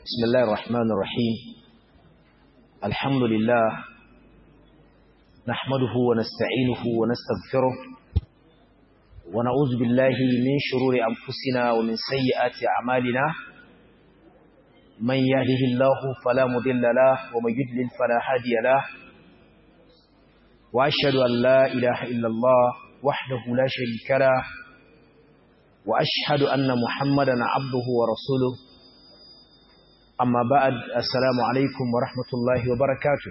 بسم الله الرحمن الرحيم الحمد لله نحمده ونستعينه ونستغفره ونعوذ بالله من شرور أنفسنا ومن سيئات أعمالنا من يهده الله فلا مضل له ومن يضلل فلا هادي له وأشهد أن لا إله إلا الله وحده لا شريك له وأشهد أن محمدا عبده ورسوله amma ba'ad assalamu alaikum wa rahmatullahi wa barakatuh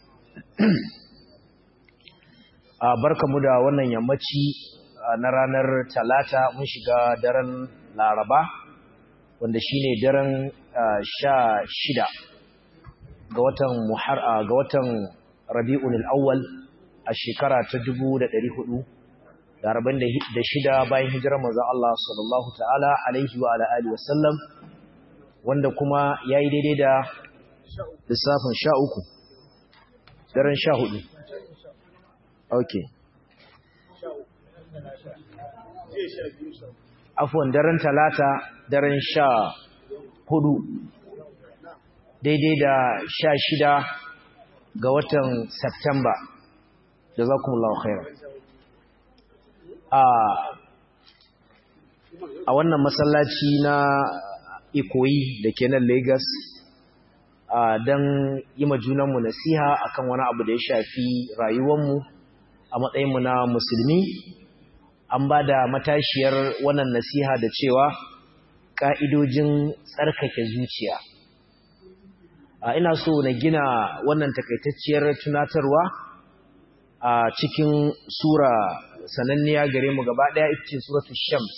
a barkamu da wannan yammaci na ranar talata mun shiga daren laraba wanda shine daren sha shida ga watan muhar ga watan rabi'ul awwal a shekara ta 1400 da arba'in da shida bayan hijirar manzon Allah sallallahu ta'ala alaihi wa ala alihi wa sallam wanda kuma ya yi daidai da lissafin sha uku daren sha hudu ok afuwan daren talata daren sha hudu daidai da sha shida ga watan Septemba da za kuma khairan a wannan masallaci na ikoyi da ke nan Lagos don yi junanmu nasiha akan wani abu da ya shafi rayuwanmu a matsayinmu na musulmi an ba da matashiyar wannan nasiha da cewa ƙa'idojin tsarkake zuciya ina so na gina wannan takaitacciyar tunatarwa a cikin sura sananniya gare mu gaba ɗaya ita ce suratul shams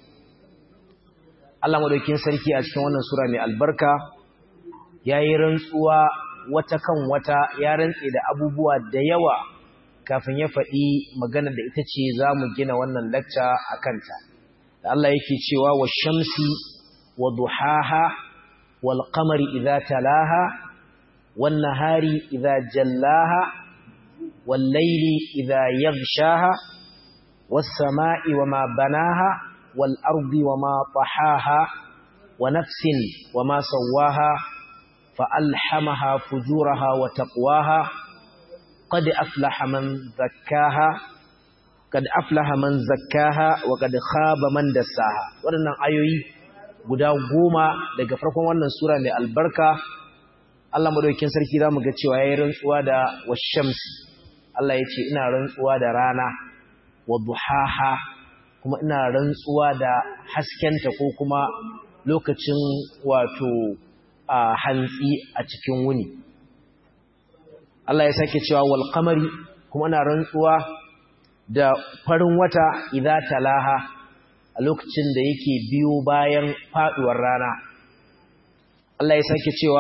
Allah madaukin sarki a cikin wannan sura mai albarka yayi rantsuwa wata kan wata ya rantse da abubuwa da yawa kafin ya faɗi magana da ita ce zamu gina wannan lecture akan ta da Allah yake cewa wash-shamsi wa duhaha wal qamari idza talaha wan nahari idza jallaha wal layli idza yaghshaha was sama'i wama banaha والأرض وما طحاها ونفس وما سواها فألحمها فجورها وتقواها قد أفلح من زكاها قد أفلح من زكاها وقد خاب من دساها waɗannan ayoyi guda goma daga farkon wannan sura mai albarka Allah madaukakin sarki zamu ga cewa yayin rantsuwa da washamsi Allah yace ina rantsuwa da rana wa duhaha kuma ina rantsuwa da haskenta ko kuma lokacin wato a hantsi a cikin wuni Allah ya sake cewa wal qamari kuma ina rantsuwa da farin wata idza talaha a lokacin da yake biyo bayan faduwar rana Allah ya sake cewa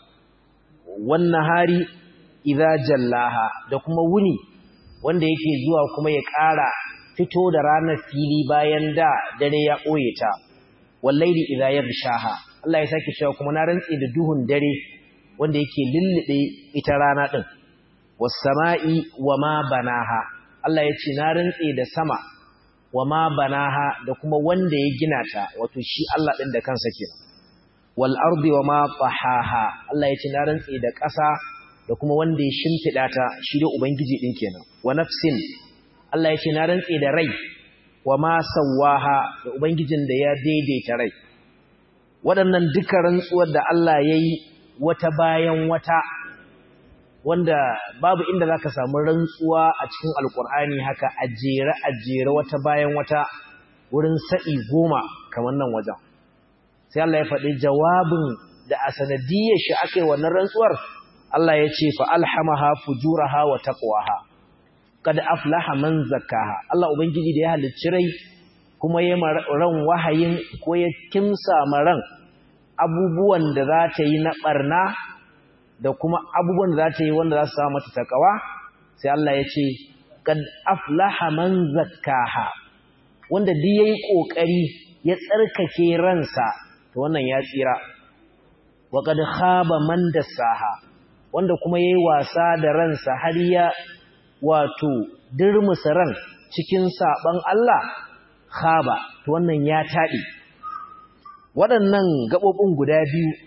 wan nahari idza jallaha da kuma wuni wanda yake zuwa kuma ya ƙara fito da ranar fili bayan da dare ya ɓoye ta wallahi idza yaghshaha Allah ya sake cewa kuma na rantsi da duhun dare wanda yake lullube ita rana din was sama'i wama banaha Allah ya ce na rantsi da sama wama banaha da kuma wanda ya gina ta wato shi Allah din da kansa ke wal ardi wama tahaha Allah ya ce na rantsi da ƙasa da kuma wanda ya shimfida ta shi da ubangiji din kenan wa nafsin Allah ya ce na rantse da rai wa ma sawaha da ubangijin da ya daidaita rai waɗannan duka rantsuwar da Allah ya yi wata bayan wata wanda babu inda za ka samu rantsuwa a cikin alkur'ani haka a jere a jere wata bayan wata wurin sa'i goma kamar nan wajen sai Allah ya faɗi jawabin da a sanadiyar shi aka yi wannan rantsuwar Allah ya ce fa alhamaha fujuraha wa taqwaha kad aflaha man zakkaha Allah ubangiji da ya halicci rai kuma ya ran wahayin ko ya kimsa maran abubuwan da za ta yi na barna da kuma abubuwan da za ta yi wanda za su samu mata takawa sai Allah ya ce kad aflaha man zakkaha wanda duk yayi kokari ya tsarkake ransa to wannan ya tsira wa kad khaba man dassaha wanda kuma yayi wasa da ransa har ya wato dirmusa ran cikin saban Allah khaba to wannan ya taɗi waɗannan gaɓoɓin guda biyu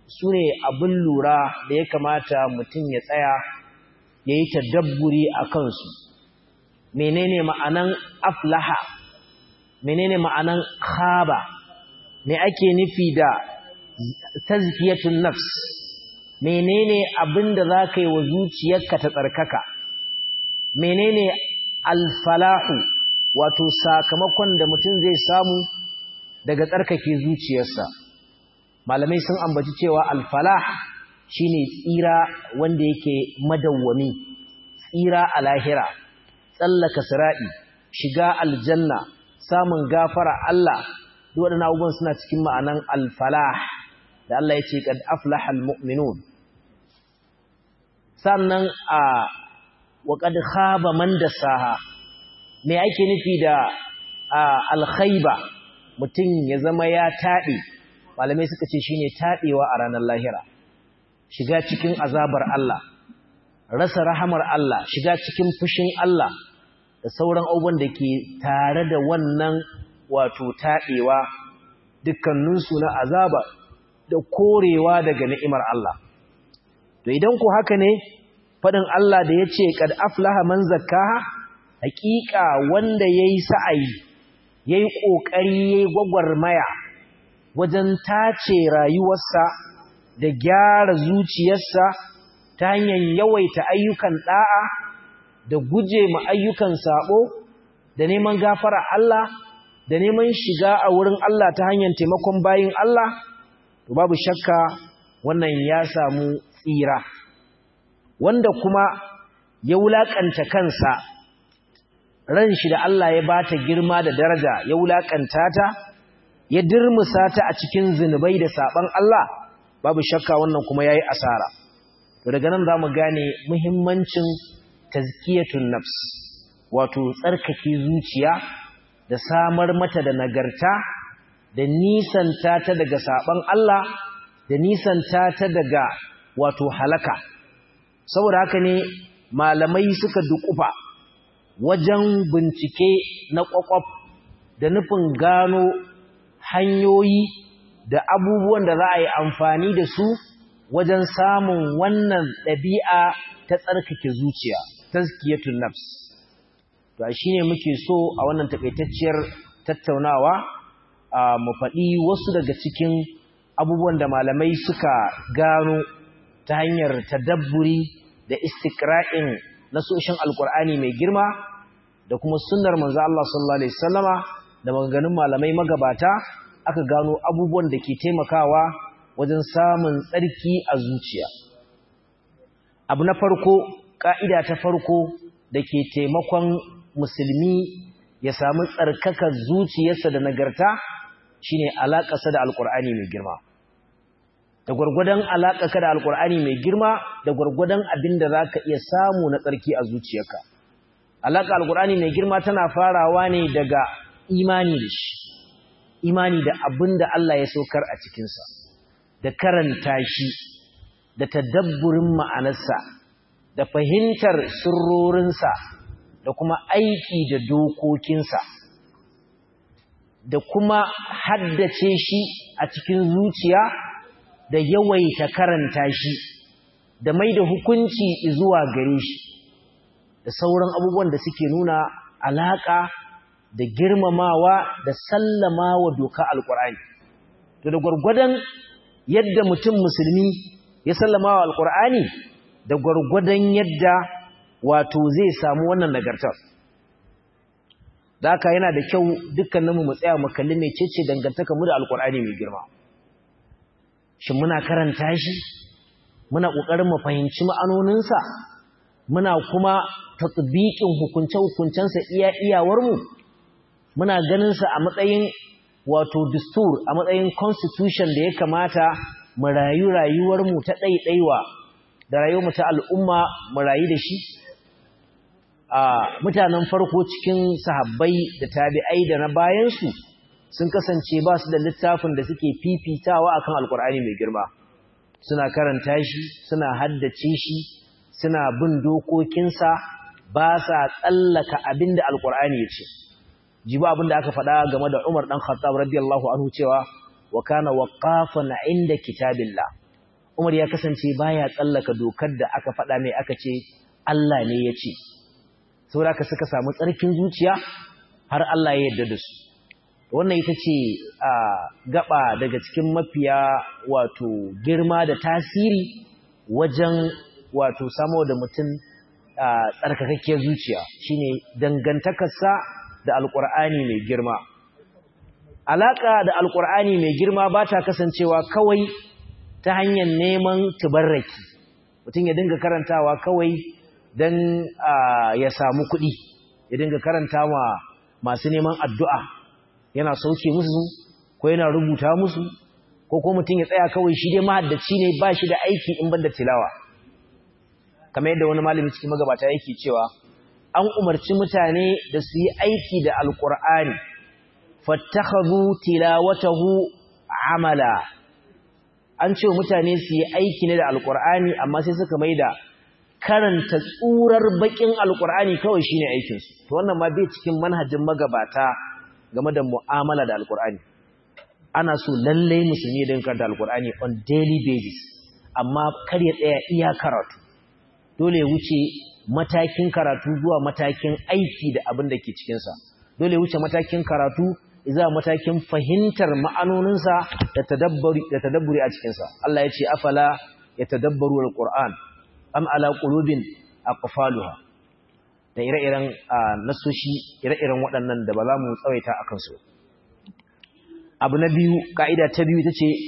su ne abin lura da ya kamata mutum ya tsaya ya yi tadabburi a kansu menene ma'anan aflaha menene ma'anan khaba me ake nufi da tazkiyatun nafs menene abin da za ka yi wa zuciyarka ta tsarkaka menene alfalahu wato sakamakon da mutum zai samu daga tsarkake zuciyarsa malamai sun ambaci cewa alfalah shine tsira wanda yake madawwami tsira a lahira tsallaka sira'i shiga aljanna samun gafara Allah duk waɗannan abubuwan suna cikin ma'anan alfalah da Allah ya ce kad aflahal mu'minun sannan a wa kad khaba man dasaha me ake nufi da alkhaiba mutum ya zama ya taɗe malamai suka ce shine taɗewa a ranar lahira shiga cikin azabar Allah rasa rahamar Allah shiga cikin fushin Allah da sauran abubuwan da ke tare da wannan wato taɗewa dukkaninsu na azaba da korewa daga ni'imar Allah to idan ku haka ne faɗin Allah da ya ce kad aflaha man zakkaha hakika wanda yayi sa'ayi yayi kokari yayi gwagwarmaya wajen tace rayuwarsa da gyara zuciyarsa ta hanyar yawaita ayyukan da'a da guje ma ayyukan sabo da neman gafara Allah da neman shiga a wurin Allah ta hanyar taimakon bayin Allah to babu shakka wannan ya samu tsira wanda kuma ya wulakanta kansa ran shi da Allah ya bata girma da daraja ya wulakanta ta ya dirmusa ta a cikin zinubai da saban Allah babu shakka wannan kuma yayi asara to daga nan zamu gane muhimmancin tazkiyatun nafs wato tsarkake zuciya da samar mata da nagarta da nisanta ta daga saban Allah da nisanta ta daga wato halaka saboda haka ne malamai suka dukufa wajen bincike na kwakwaf da nufin gano hanyoyi da abubuwan da za a yi amfani da su wajen samun wannan ɗabi'a ta tsarkake zuciya tazkiyatun nafs to shine muke so a wannan takaitacciyar tattaunawa mu faɗi wasu daga cikin abubuwan da malamai suka gano ta hanyar tadabburi da istikra'in nasoshin alkur'ani mai girma da kuma sunnar manzo Allah sallallahu alaihi wasallama da maganganun malamai magabata aka gano abubuwan da ke taimakawa wajen samun tsarki a zuciya abu na farko ka'ida ta farko da ke taimakon musulmi ya samu tsarkakar zuciyarsa da nagarta shine alaƙarsa da alkur'ani mai girma da gwargwadon alaƙarka da alkur'ani mai girma da gwargwadon abin da za ka iya samu na tsarki a zuciyarka alaƙa alkur'ani mai girma tana farawa ne daga imani da shi imani da abin da Allah ya saukar a cikinsa da karanta shi da tadabburin ma'anarsa da fahimtar sirrorinsa da kuma aiki da dokokinsa da kuma haddace shi a cikin zuciya da yawaita karanta shi da mai da hukunci zuwa gare shi da sauran abubuwan da suke nuna alaƙa da girmamawa da sallamawa doka alƙur'ani to da gwargwadon yadda mutum musulmi ya sallamawa alƙur'ani da gwargwadon yadda wato zai samu wannan nagartar da haka yana da kyau dukkaninmu mu tsaya mu kalli mecece dangantaka mu da alƙur'ani mai girma shin muna karanta shi muna ƙoƙarin mu fahimci ma'anoninsa muna kuma tatbiqin hukunce-hukuncensa iya iyawarmu muna ganinsa a matsayin wato dustur a matsayin constitution da ya kamata mu rayu rayuwarmu ta ɗaiɗaiwa da rayuwarmu ta al'umma mu rayu da shi a mutanen farko cikin sahabbai da tabi'ai da na bayansu sun kasance ba su da littafin da suke fifitawa akan alkur'ani mai girma suna karanta shi suna haddace shi suna bin dokokinsa ba sa tsallaka abin da alkur'ani ya ce jibi abin da aka faɗa game da umar ɗan khattab radiyallahu anhu cewa wa kana waqafan inda kitabillah Umar ya kasance baya tsallaka dokar da aka faɗa mai aka ce Allah ne ya ce saboda ka suka samu tsarkin zuciya har Allah ya yarda da su wannan ita ce a gaba daga cikin mafiya wato girma da tasiri wajen wato samo da mutum tsarkakakkiyar zuciya shine dangantakarsa da alkur'ani mai girma alaka da alkur'ani mai girma ba ta kasancewa kawai ta hanyar neman tubarraki mutum ya dinga karantawa kawai don ya samu kuɗi ya dinga karantawa masu neman addu'a yana sauke musu ko yana rubuta musu ko ko mutum ya tsaya kawai shi dai mahaddaci ne ba shi da aiki in ban da tilawa kamar yadda wani malami cikin magabata yake cewa an umarci mutane da su yi aiki da alkur'ani fattakhadhu tilawatahu amala an ce mutane su yi aiki ne da alkur'ani amma sai suka maida karanta tsurar bakin alkur'ani kawai shine aikin su to wannan ma bai cikin manhajin magabata game da mu'amala da alkur'ani ana so lalle musulmi din karanta alkur'ani on daily basis amma kar ya tsaya iya karatu dole ya wuce matakin karatu zuwa matakin aiki da abin da ke cikinsa dole ya wuce matakin karatu zuwa matakin fahimtar ma'anoninsa da tadabburi a cikinsa Allah ya ce afala ya tadabbaru al-Qur'an am ala qulubin aqfaluha da ire-iren nasoshi ire-iren waɗannan da ba za mu tsawaita a kansu abu na biyu ka'ida ta biyu ita ce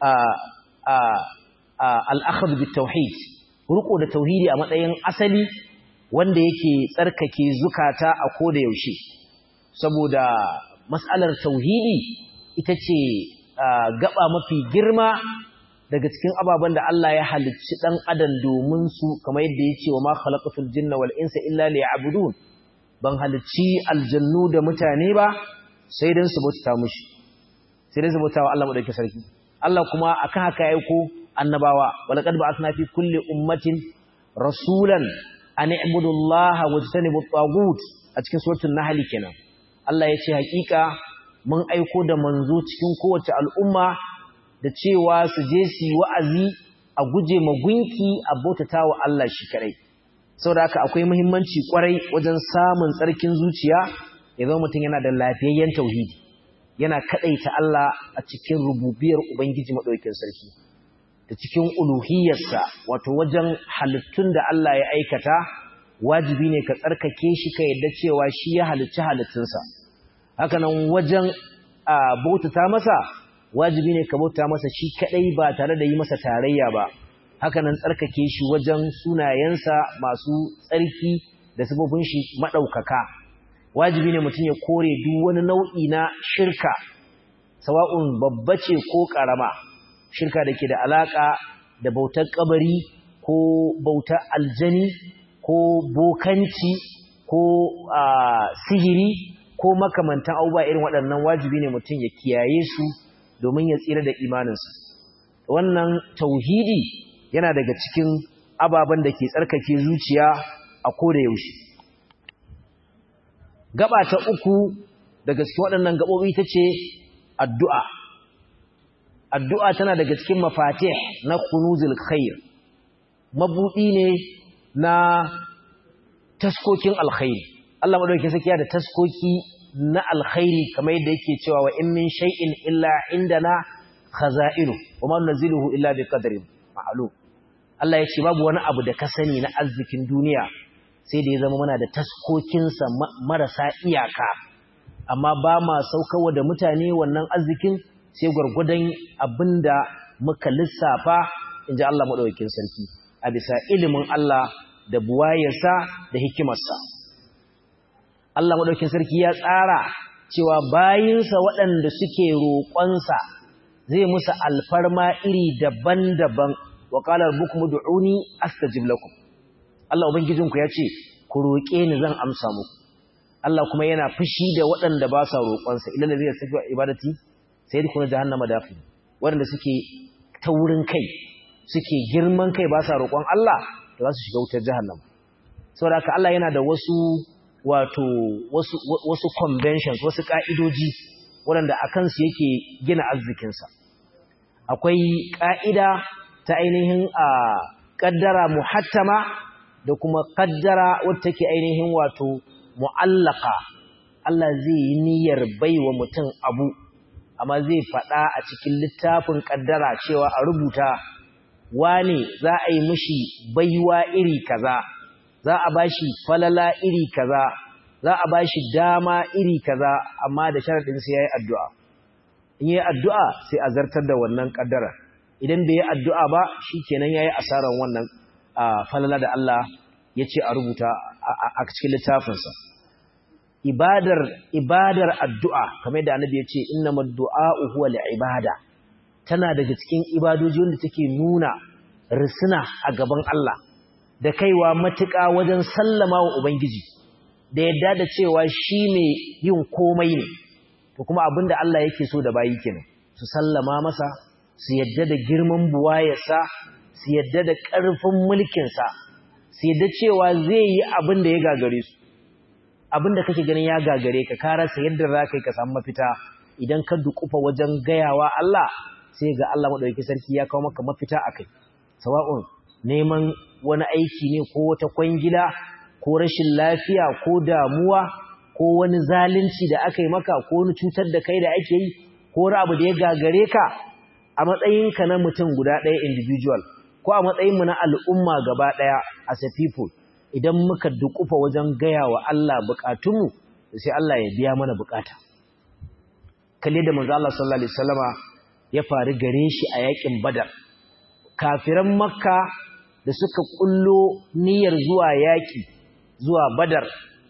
al-akhdh bit-tauhid riko da tauhidi a matsayin asali wanda yake tsarkake zukata a koda yaushe saboda mas'alar tauhidi ita ce gaba mafi girma daga cikin ababen da Allah ya halicci dan adam domin su kamar yadda ya ce wa ma khalaqatul jinna wal insa illa liya'budun ban halicci aljannu da mutane ba sai dan su bauta mushi sai dan su bauta wa Allah madaukakin sarki Allah kuma akan haka ya aiko annabawa walaqad ba'athna fi kulli ummatin rasulan an i'budu allaha wajtanibu at-taghut a cikin suratul nahl kenan Allah ya ce hakika mun aiko da manzo cikin kowace al'umma da cewa su je su yi wa'azi a guje ma gunki a bautatawa Allah shi kadai saboda haka akwai muhimmanci kwarai wajen samun tsarkin zuciya ya zama mutum yana da lafiyayyen tauhidi yana kadaita Allah a cikin rububiyar ubangiji madaukakin sarki da cikin uluhiyarsa wato wajen halittun da Allah ya aikata wajibi ne ka tsarkake shi ka yadda cewa shi ya halicci halittunsa hakanan wajen bautata masa wajibi ne ka bauta masa shi kadai ba tare da yi masa tarayya ba hakanan tsarkake shi wajen sunayensa masu tsarki da sabobin shi madaukaka wajibi ne mutum ya kore duk wani nau'i na shirka sawa'un babba ce ko karama shirka da ke da alaƙa da bautar kabari ko bautar aljani ko bokanci ko sihiri ko makamantan abubuwa irin waɗannan wajibi ne mutum ya kiyaye su domin ya tsira da imaninsa wannan tauhidi yana daga cikin ababen da ke tsarkake zuciya a koda yaushe gaba ta uku daga cikin waɗannan gaɓoɓi ta ce addu'a addu'a tana daga cikin mafatih na kunuzul khair mabudi ne na taskokin alkhairi Allah madaukakin sarki da taskoki na alkhairi kamar yadda yake cewa wa in min shay'in illa indana khaza'inu wa ma nunzilu illa bi qadarin ma'lum Allah ya ce babu wani abu da ka sani na arzikin duniya sai da ya zama muna da taskokinsa marasa iyaka amma ba ma saukawa da mutane wannan arzikin sai gwargwadon abinda muka lissafa in ji Allah maɗaukakin sarki a bisa ilimin Allah da buwayarsa da hikimarsa Allah maɗaukakin sarki ya tsara cewa bayinsa waɗanda suke roƙonsa zai musu alfarma iri daban-daban wa qalar bukum du'uni astajib lakum Allah ubangijinku ya ce ku roƙe ni zan amsa muku Allah kuma yana fushi da waɗanda ba sa roƙonsa ilal ladina safiwa ibadati sai dukkan jahannama dafi waɗanda suke taurin kai suke girman kai ba sa roƙon Allah to za su shiga wutar jahannama saboda haka Allah yana da wasu wato wasu wasu conventions wasu ka'idoji waɗanda akan su yake gina arzikinsa akwai ka'ida ta ainihin a kaddara muhattama da kuma kaddara wadda take ainihin wato mu'allaka Allah zai yi niyyar baiwa mutum abu amma zai faɗa a cikin littafin kaddara cewa a rubuta wane za a yi mishi baiwa iri kaza za a bashi falala iri kaza za a bashi dama iri kaza amma da sharadin sai yayi addu'a in yayi addu'a sai a zartar da wannan kaddara idan bai yi addu'a ba shikenan yayi asaran wannan falala da Allah ya ce a rubuta a cikin littafinsa ibadar ibadar addu'a kamar da annabi ya ce innamal du'a'u huwa ibada tana daga cikin ibadoji wanda take nuna risina a gaban Allah da kaiwa matuƙa wajen sallama wa ubangiji da yadda da cewa shi ne yin komai ne to kuma abinda Allah yake so da bayi kenan su sallama masa su yadda da girman buwayarsa su yadda da ƙarfin mulkinsa su yadda cewa zai yi abin da ya gagare su abin da kake ganin ya gagare ka ka rasa yadda za ka yi ka samu mafita idan ka dukufa wajen gayawa Allah sai ga Allah maɗauki sarki ya kawo maka mafita a kai sawa'un neman wani aiki ne ko wata kwangila ko rashin lafiya ko damuwa ko wani zalunci da aka yi maka ko wani cutar da kai da ake yi ko wani abu da ya gagare ka a matsayinka na mutum guda ɗaya individual ko a matsayinmu na al'umma gaba ɗaya as a people idan muka dukufa wajen gaya wa Allah bukatunmu sai Allah ya biya mana bukata kalle da manzo Allah sallallahu alaihi wasallama ya faru gare shi a yakin badar kafiran makka da suka kullo niyyar zuwa yaki zuwa badar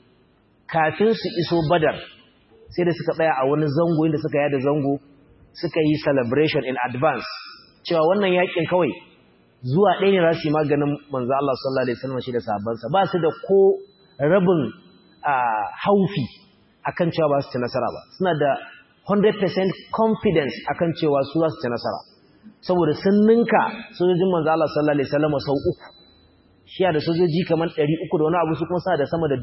kafin su iso badar sai da suka tsaya a wani zango inda suka yada zango suka yi celebration in advance cewa wannan yakin kawai zuwa ɗaya ne za su yi maganin manzo Allah sallallahu alaihi wasallam shi da sahabbansa ba su da ko rabin haufi akan cewa ba su ci nasara ba suna da 100% confidence akan cewa su za su ci nasara saboda sun ninka sojojin manzo Allah sallallahu alaihi wasallam sau uku shi da sojoji kamar 300 da wani abu su kuma suna da sama da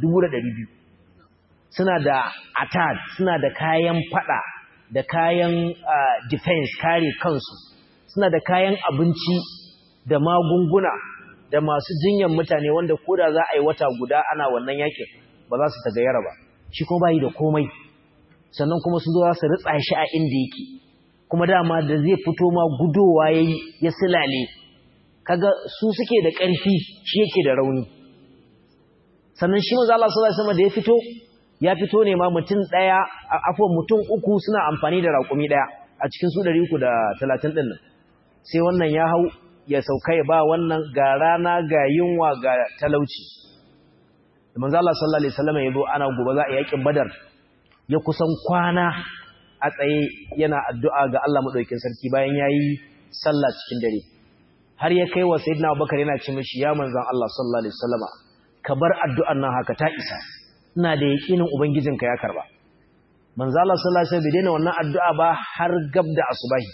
1200 suna da atad suna da kayan fada da kayan defense kare kansu suna da kayan abinci da magunguna da masu jinyan mutane wanda koda za a yi wata guda ana wannan yakin ba za su tagayyara ba shi kuma bayi da komai sannan kuma sun zo za su ritsa shi a inda yake kuma dama da zai fito ma gudowa yayi ya silale kaga su suke da ƙarfi shi yake da rauni sannan shi manzo Allah sallallahu alaihi wasallam da ya fito ya fito ne ma mutum daya afwan mutum uku suna amfani da raƙumi daya a cikin su 330 din nan sai wannan ya hau ya sauka ya ba wannan ga rana ga yunwa ga talauci da manzo Allah sallallahu alaihi wasallam yazo ana gobe za a yakin badar ya kusan kwana a tsaye yana addu'a ga Allah madaukakin sarki bayan yayi sallah cikin dare har ya kai wa sayyidina Abubakar yana ce mishi ya manzon Allah sallallahu alaihi wasallam ka bar addu'an nan haka ta isa ina da yakinin ubangijinka ya karba manzo Allah sallallahu alaihi wasallam bai daina wannan addu'a ba har gab da asubahi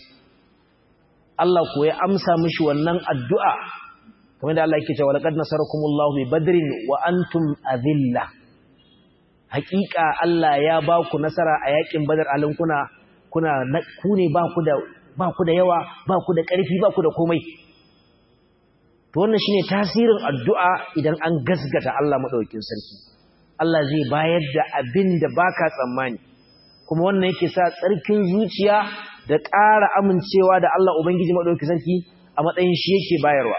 Allah ko ya amsa mishi wannan addu'a kamar da Allah yake cewa laqad nasarakumullahu bi badrin wa antum adilla haƙiƙa Allah ya ba ku nasara a yakin badar alin kuna kuna ku ne ba ku da ba ku da yawa ba ku da ƙarfi ba ku da komai to wannan shine tasirin addu'a idan an gasgata Allah madaukakin sarki Allah zai bayar da abin da baka tsammani kuma wannan yake sa tsarkin zuciya da ƙara amincewa da Allah Ubangiji maɗauki sarki a matsayin shi yake bayarwa.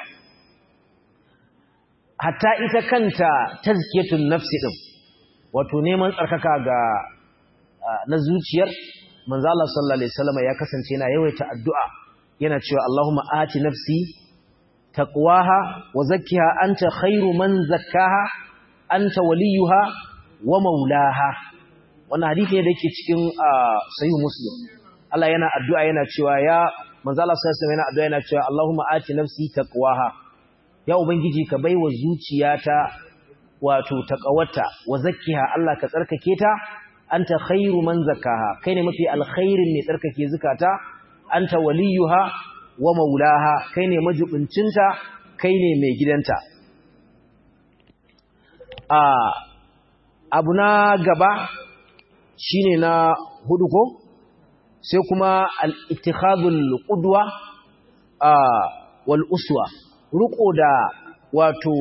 Hatta ita kanta tazkiyatun nafsi ɗin, wato neman tsarkaka ga na zuciyar, manzo Allah sallallahu Alaihi wasallam ya kasance yana yawaita addu'a yana cewa Allahumma ati nafsi taqwaha wa zakkiha anta khairu man zakkaha anta waliyuha wa maulaha. Wannan hadisi ne da yake cikin sahih Muslim. Allah yana addu'a yana cewa ya manzala sallallahu yana addu'a yana cewa Allahumma ati nafsi taqwaha ya ubangiji ka baiwa zuciyata wato taqawata wa zakkiha Allah ka tsarkake ta anta khairu man zakkaha kai ne mafi alkhairin ne tsarkake zakata anta waliyuha wa maulaha kai ne majibincinta kai ne mai gidanta a abu na gaba shine na hudu ko sai kuma al'ittikhadul ƙudwa wal uswa ruko da wato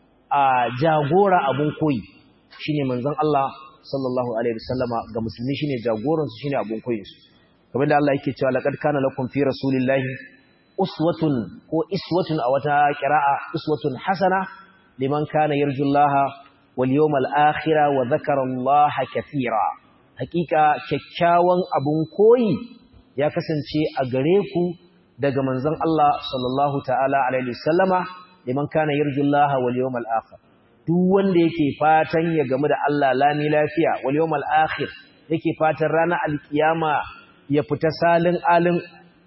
a jagora abun koyi shine manzon Allah sallallahu alaihi wasallama ga musulmi shine jagoran su shine abun koyin su kamar da Allah yake cewa laqad kana lakum fi rasulillahi uswatun ko iswatun a wata qira'a uswatun hasana liman kana yarjullaha wal yawmal akhir wa dhakara Allah katira hakika kyakkyawan abun koyi ya kasance a gare ku daga manzon Allah sallallahu ta'ala alaihi wasallama liman kana yarjullaha wal yawmal akhir duk wanda yake fatan ya gamu da Allah lami lafiya wal yawmal akhir yake fatan ranar alkiyama ya fita salin alin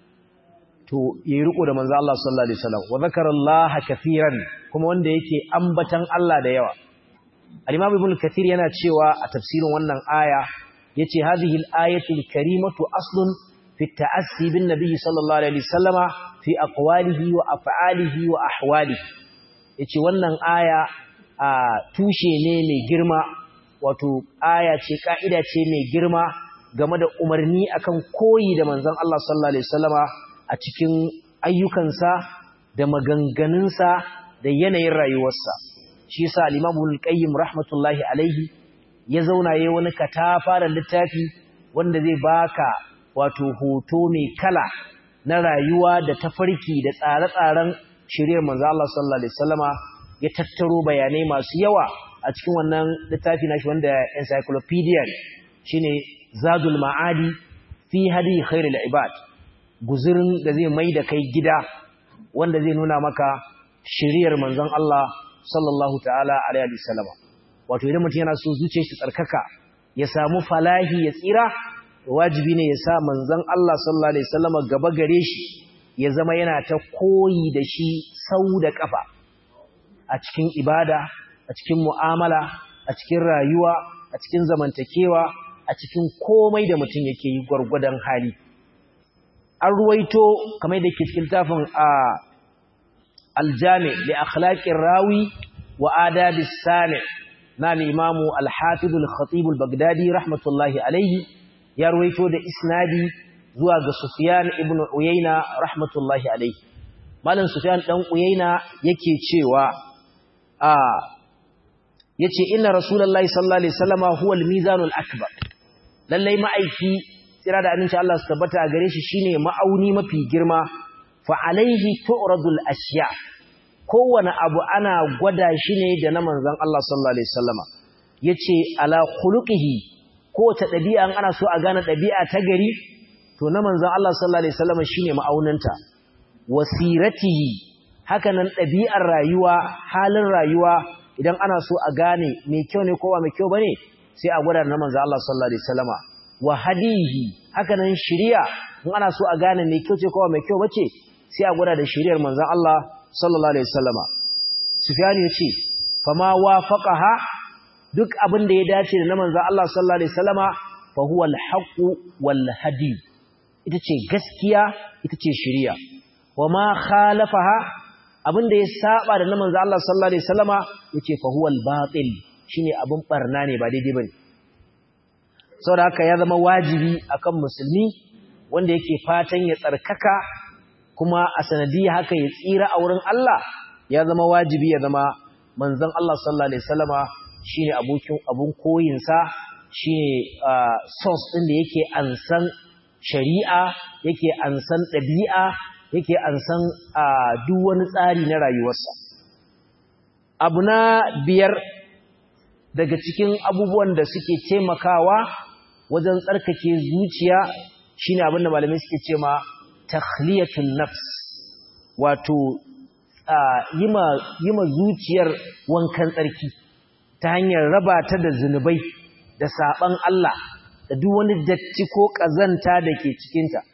to yayi riko da manzo Allah sallallahu alaihi wasallam wa zakarallaha kaseeran kuma wanda yake ambatan Allah da yawa al-imam ibn kathir yana cewa a tafsirin wannan aya yace hadhihi al-ayatu al-karimatu aslun fi at-ta'assi bin nabiy sallallahu alaihi wasallama fi aqwalihi wa af'alihi wa ahwalihi yace wannan aya a tushe ne mai girma wato aya ce ka'ida ce mai girma game da umarni akan koyi da manzon Allah sallallahu alaihi wasallama a cikin ayyukansa da maganganunsa da yanayin rayuwarsa shi yasa al-Imam al-Qayyim rahmatullahi alaihi ya zauna yayin wani katafaren littafi wanda zai baka wato hoto mai kala na rayuwa da tafarki da tsare-tsaren shiriyar manzo Allah sallallahu alaihi wasallama ya tattaro bayanai masu yawa a cikin wannan littafi nashi wanda encyclopedia shine Zadul Ma'adi fi hadi khairul ibad guzurin da zai mai da kai gida wanda zai nuna maka shiriyar manzon Allah sallallahu ta'ala alaihi wasallama wato idan mutum yana so zuciyar shi tsarkaka ya samu falahi ya tsira wajibi ne ya sa manzon Allah sallallahu alaihi wasallama gaba gare shi ya zama yana ta koyi da shi sau da kafa a cikin ibada a cikin mu'amala a cikin rayuwa a cikin zamantakewa a cikin komai da mutum yake yi gwargwadon hali an ruwaito kamar da ke cikin tafin a aljami da akhlaqir rawi wa adabis sami na al-imamu al-hafiz al-khatib al-baghdadi rahmatullahi alayhi ya ruwaito da isnadi zuwa ga sufyan ibn uyayna rahmatullahi alayhi malam sufyan dan uyayna yake cewa a yace inna rasulullahi sallallahu alaihi wasallama huwa al-mizanul akbar lallai ma'aiki tsira da aminci Allah su tabbata a gare shi shine ma'auni mafi girma fa alaihi tu'radul ashiya kowane abu ana gwada shi ne da na manzon Allah sallallahu alaihi wasallama yace ala khuluqihi kowace dabi'a ana so a gane dabi'a ta gari to na manzon Allah sallallahu alaihi wasallama shine ma'aunanta wasiratihi hakanan dabi'ar rayuwa halin rayuwa idan ana so a gane me kyau ne ko ba me kyau bane sai a gwada na manzon Allah sallallahu alaihi wasallama wa hadihi hakanan shiriya in ana so a gane me kyau ce ko ba me kyau bace sai a gwada da shiriyar manzon Allah sallallahu alaihi wasallama Sufyan yace fama wafaqaha duk abin da ya dace da na manzon Allah sallallahu alaihi wasallama fa huwa al-haqq wal hadi ita ce gaskiya ita ce shiriya wama khalafaha abin da ya saba da na manzon Allah sallallahu alaihi wasallama yace fa huwa al-batil shine abin barna ne ba daidai bane saboda haka ya zama wajibi akan musulmi wanda yake fatan ya tsarkaka kuma a sanadiyya haka ya tsira a wurin Allah ya zama wajibi ya zama manzon Allah sallallahu alaihi wasallama shine abokin abun koyin sa shine source din da yake ansan shari'a yake ansan dabi'a yake ansan duk wani tsari na rayuwarsa abu na biyar daga cikin abubuwan da suke taimakawa wajen tsarkake zuciya shine abin da malamai suke cewa takhliyatun nafs wato yima yima zuciyar wankan tsarki ta hanyar raba ta da zunubai da saban Allah da duk wani datti ko kazanta da ke cikin ta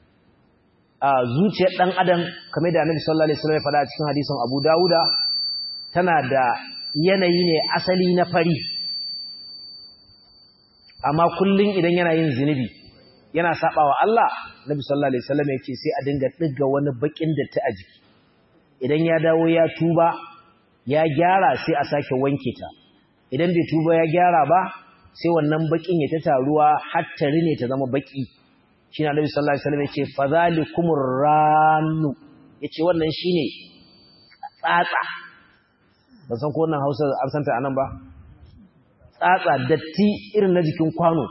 zuciyar dan adam kamar da Annabi sallallahu alaihi wasallam ya faɗa a cikin hadisin Abu Dawuda tana da yanayi ne asali na fari amma kullun idan yana yin zinubi yana sabawa Allah Nabi sallallahu alaihi wasallam yake sai a dinga diga wani bakin datti a jiki idan ya dawo ya tuba ya gyara sai a sake wanke ta idan bai tuba ya gyara ba sai wannan bakin ya ta taruwa har ta rine ta zama baki shine Nabi sallallahu alaihi wasallam yake fadhalikumur rannu yace wannan shine tsatsa ban san ko wannan Hausa an santa anan ba tsatsa datti irin na jikin kwano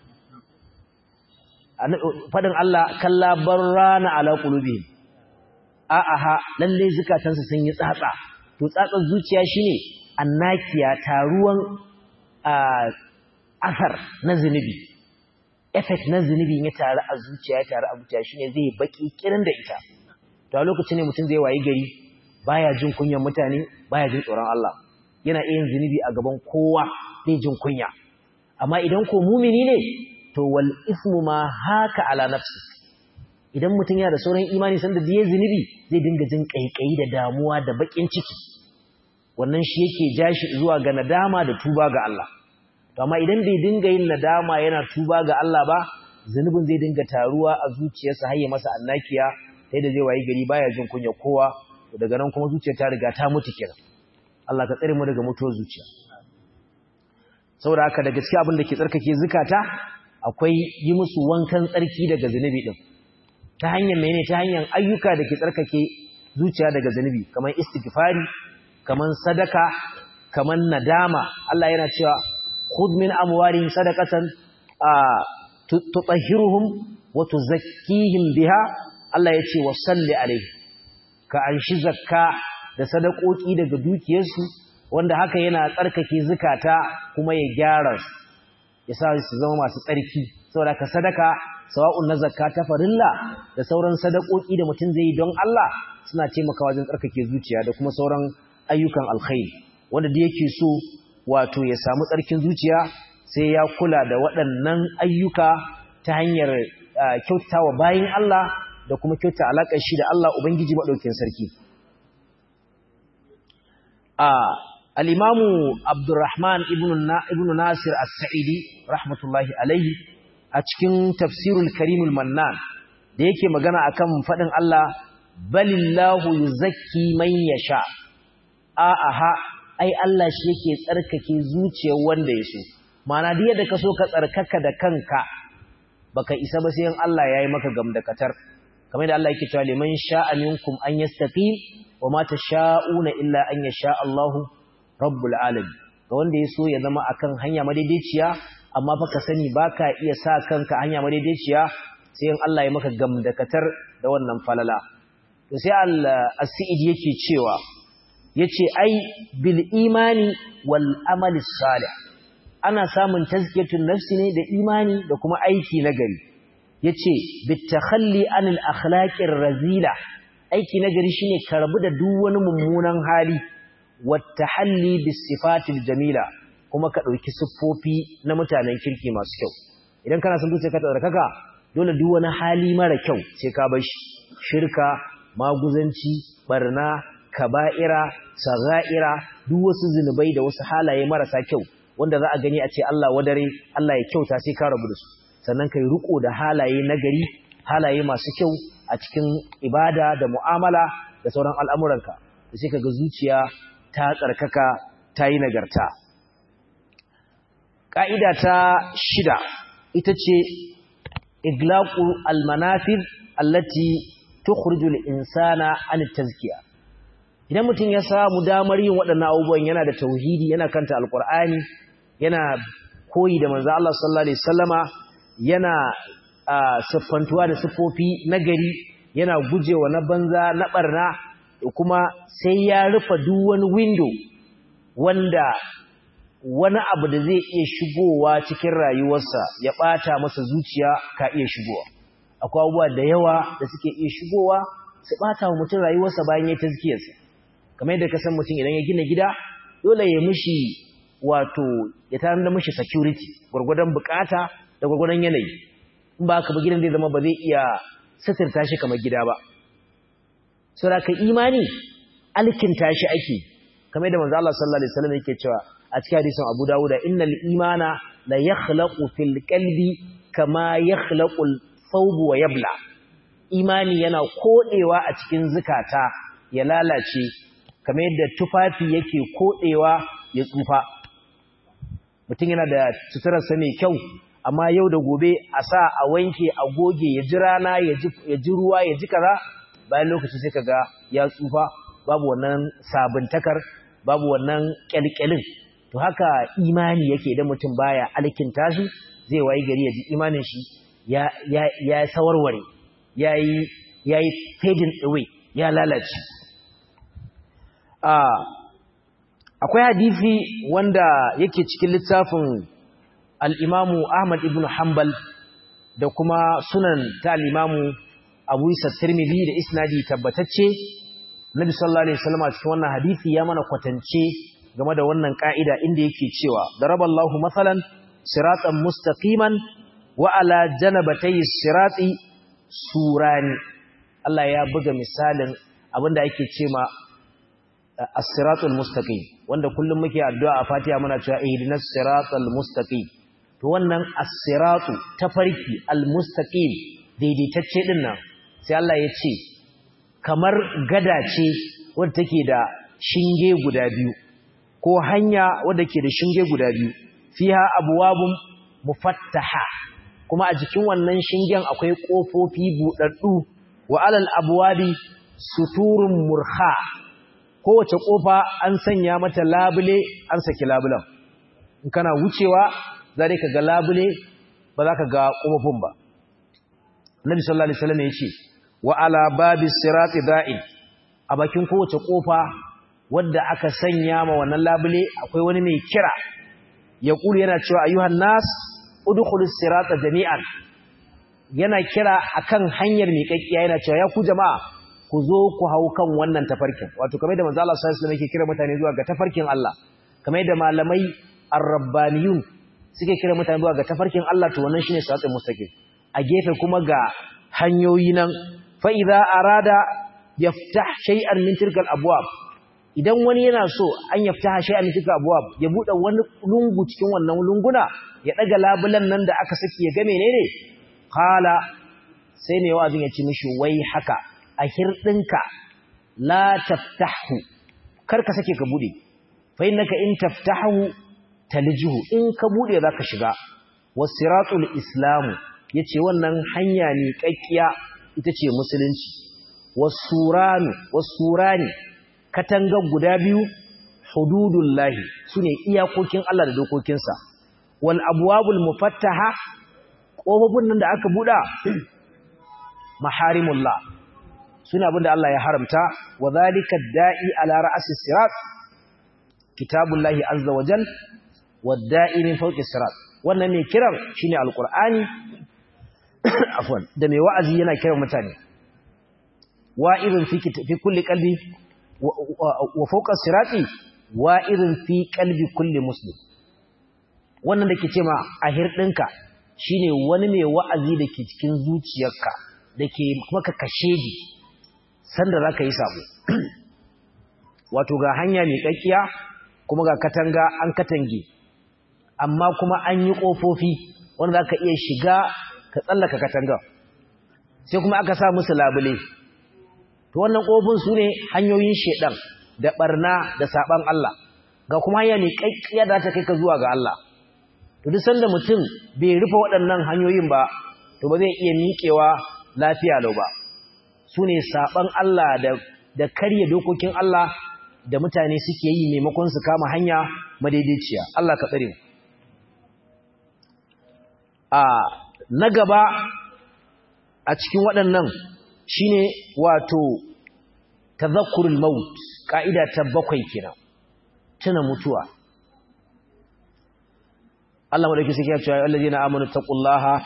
fadin Allah kalla barrana ala qulubihim a aha lalle zukatansu sun yi tsatsa to tsatsar zuciya shine annakiya taruwan asar na zunubi effect na zunubi ya taru a zuciya ya taru a zuciya shine zai baki kirin da ita to a lokacin ne mutum zai wayi gari baya jin kunyan mutane baya jin tsoron Allah yana iya yin zunubi a gaban kowa zai jin kunya amma idan ko mumini ne to wal ismu ma haka ala nafsi idan mutum yana da sauran imani sanda da ya zunubi zai dinga jin kaikayi da damuwa da bakin ciki wannan shi yake jashi zuwa ga nadama da tuba ga Allah to amma idan bai dinga yin nadama yana tuba ga Allah ba zunubin zai dinga taruwa a zuciyarsa har ya masa annakiya sai da zai wayi gari baya jin kunya kowa to daga nan kuma zuciyar ta riga ta mutu kenan Allah ka tsare mu daga mutuwar zuciya saboda haka da gaskiya abin da ke tsarkake zukata akwai yi musu wankan tsarki daga zunubi din ta hanyar menene ta hanyar ayyuka da ke tsarkake zuciya daga zunubi kamar istighfari kamar sadaka kamar nadama Allah yana cewa khudh min amwarihim sadaqatan tutahhiruhum wa tuzakkihim biha Allah yace wa salli alaihi ka anshi zakka da sadakoki daga dukiyarsu wanda haka yana tsarkake zukata kuma ya gyara su ya sa su zama masu tsarki saboda ka sadaka sawa'un na zakka ta farilla da sauran sadakoki da mutum zai yi don Allah suna taimakawa wajen tsarkake zuciya da kuma sauran ayyukan alkhairi wanda da yake so wato ya samu tsarkin zuciya sai ya kula da waɗannan ayyuka ta hanyar kyautawa bayin Allah da kuma kyauta alaƙar shi da Allah Ubangiji maɗaukin sarki. Al'imamu Abdurrahman ibn Nasir As-Sa'idi, rahmatullahi alaihi, a cikin tafsirul Karimul Mannan, da yake magana akan faɗin Allah, balillahu yuzakki man yasha. A'aha, ai Allah shi yake tsarkake zuciyar wanda ya so. Mana da ka so ka tsarkaka da kanka, baka isa ba sai Allah ya yi maka gamdakatar. kamar da Allah yake cewa liman sha'a minkum an yastaqim wa ma tasha'una illa an yasha Allahu rabbul alamin ga wanda yaso ya zama akan hanya madaidaiciya amma fa ka sani baka iya sa kanka hanya madaidaiciya sai in Allah ya maka gamdakatar da wannan falala to sai al-Sa'id yake cewa yace ai bil imani wal amali salih ana samun tazkiyatun nafsi ne da imani da kuma aiki nagari yace bitakhalli anil akhlaqir razila aiki nagari shine karbu da duk wani mummunan hali wattahalli bis sifatil jamila kuma ka dauki siffofi na mutanen kirki masu kyau idan kana son zuciya ka tsarkaka dole duk wani hali mara kyau sai ka bar shi shirka maguzanci barna kaba'ira sagha'ira duk wasu zinubai da wasu halaye marasa kyau wanda za a gani a ce Allah wadare Allah ya kyauta sai ka rabu da su sannan kai riko da halaye nagari halaye masu kyau a cikin ibada da mu'amala da sauran al'amuranka da sai kaga zuciya ta tsarkaka ta yi nagarta ƙa'ida ta shida ita ce iglaqu almanafir allati tukhrijul insana an tazkiya idan mutum ya samu damar yin waɗannan abubuwan yana da tauhidi yana kanta alqur'ani yana koyi da manzo Allah sallallahu alaihi wasallama yana siffantuwa da siffofi na gari yana gujewa na banza na barna kuma sai ya rufe duk wani window wanda wani abu da zai iya shigowa cikin rayuwarsa ya bata masa zuciya ka iya shigowa akwai abubuwa da yawa da suke iya shigowa su bata wa mutum rayuwarsa bayan ya tazkiyarsa kamar yadda ka san mutum idan ya gina gida dole ya mishi wato ya tarar da mishi security gwargwadon bukata da gwagwanon yanayi in ba ka ba gidan zai zama ba zai iya sitirta shi kamar gida ba saboda ka imani alkinta shi ake kamar da manzo Allah sallallahu alaihi wasallam yake cewa a cikin hadisin Abu Dawud innal imana la yakhlaqu fil qalbi kama yakhlaqu al thawb wa yabla imani yana kodewa a cikin zukata ya lalace kamar yadda tufafi yake kodewa ya tsufa mutum yana da suturarsa mai kyau amma yau da gobe a sa a wanke a goge ya ji rana ya ji ruwa ya ji kaza bayan lokaci sai kaga ya tsufa babu wannan sabuntakar babu wannan kyalkyalin to haka imani yake idan mutum baya alkinta shi zai wayi gari ya ji imanin shi ya ya ya sawarware yayi yayi fading away ya lalace ah akwai hadisi wanda yake cikin littafin al-Imamu Ahmad ibn Hanbal da kuma sunan ta al-Imamu Abu Isa Tirmidhi da isnadi tabbatacce Nabi sallallahu alaihi wasallam a cikin wannan hadisi ya mana kwatance game da wannan ka'ida inda yake cewa daraballahu masalan siratan mustaqiman wa ala janabatay sirati surani Allah ya buga misalin abinda ake cewa as-siratul mustaqim wanda kullum muke addu'a a Fatiha muna cewa ihdinas siratal mustaqim to wannan as-siratu tafarki al-mustaqim daidaitacce din nan sai Allah ya ce kamar gada ce wadda take da shinge guda biyu ko hanya wadda ke da shinge guda biyu fiha abwabun mufattaha kuma a jikin wannan shingen akwai kofofi budaddu wa alal abwabi suturun murha kowace kofa an sanya mata labule an saki labulan in kana wucewa za ka ga labule ba za ka ga kofofin ba Nabi sallallahu alaihi wasallam yace wa ala babis sirati da'in a bakin kowace kofa wadda aka sanya ma wannan labule akwai wani mai kira ya kulu yana cewa ayyuhan nas udkhulus sirata jami'an yana kira akan hanyar miƙaƙiya yana cewa ya ku jama'a ku zo ku hau kan wannan tafarkin wato kamar da manzo Allah sallallahu alaihi wasallam yake kira mutane zuwa ga tafarkin Allah kamar da malamai ar-rabbaniyun suke kira mutane zuwa ga tafarkin Allah to wannan shine siratul mustaqim a gefe kuma ga hanyoyi nan fa idza arada yaftah shay'an min tilkal abwab idan wani yana so an yaftaha shay'an min tilkal abwab ya bude wani lungu cikin wannan lunguna ya daga labulan nan da aka saki ya ga menene qala sai ne wa'azin ya ci mishi wai haka a hirdinka la taftahu kar ka sake ka bude fa innaka in taftahu talijhu in ka bude zaka shiga wasiratul islamu yace wannan hanya ne kakkiya ita ce musulunci wasuranu wasurani katangar guda biyu hududullahi sune iyakokin Allah da dokokinsa wal abwabul mufattaha kofofin nan da aka buda maharimullah suna abinda Allah ya haramta wa zalika da'i ala ra'si sirat kitabullahi azza wa jal wad-da'i min fawqi sirat wannan ne kiran shine alqur'ani afwan da mai wa'azi yana kiran mutane wa'izun fi fi kulli qalbi wa fawqa sirati wa'izun fi qalbi kulli muslim wannan da ke ce ma a hirdinka shine wani mai wa'azi da ke cikin zuciyarka da ke maka kashedi sanda za ka yi sabo wato ga hanya mai ƙaƙƙiya kuma ga katanga an katange amma kuma an yi ƙofofi wanda za ka iya shiga ka tsallaka katanga sai kuma aka sa musu labule to wannan ƙofin su ne hanyoyin shaidan da ɓarna da saɓan Allah ga kuma hanya mai ƙaƙƙiya da ta kai ka zuwa ga Allah to duk sanda mutum bai rufe waɗannan hanyoyin ba to ba zai iya miƙewa lafiya lau ba su ne saɓan Allah da karya dokokin Allah da mutane suke yi maimakon su kama hanya madaidaiciya Allah ka tsare a na gaba a cikin waɗannan shine wato tazakkurul maut ka'ida ta bakwai kenan tuna mutuwa Allah madauki suke ya cewa allazina amanu taqullaha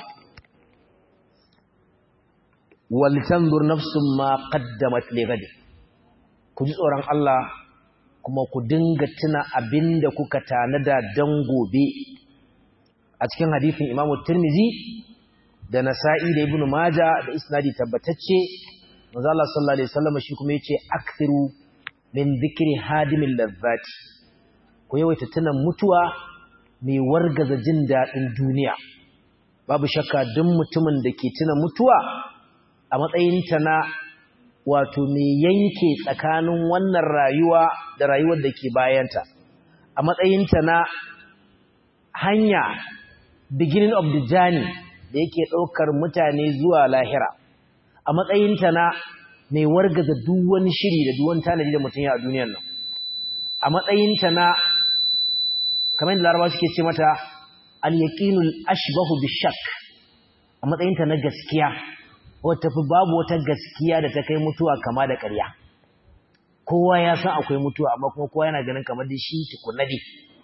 walitanzur nafsun ma qaddamat lighad ku ji tsoron Allah kuma ku dinga tuna abinda kuka tanada dan gobe a cikin hadisin Imam Tirmizi da Nasa'i da Ibn Majah da isnadi tabbatacce manzo Allah sallallahu alaihi wasallam shi kuma yace akthiru min dhikri hadimil ladzati ku yawaita tuna mutuwa mai wargaza jin dadin duniya babu shakka duk mutumin da ke tuna mutuwa a matsayinta na wato mai yanke tsakanin wannan rayuwa da rayuwar da ke bayanta a matsayinta na hanya beginning of the journey da yake ɗaukar mutane zuwa lahira a matsayinta na mai wargaza duk wani shiri da duk wani tanadi da mutum ya a duniyar nan a matsayinta na kamar da larabawa suke ce mata al-yaqinul ashbahu bishak a matsayinta na gaskiya wata fi babu wata gaskiya da ta kai mutuwa kama da ƙarya kowa ya san akwai mutuwa amma kuma kowa yana ganin kamar da shi tukunna dai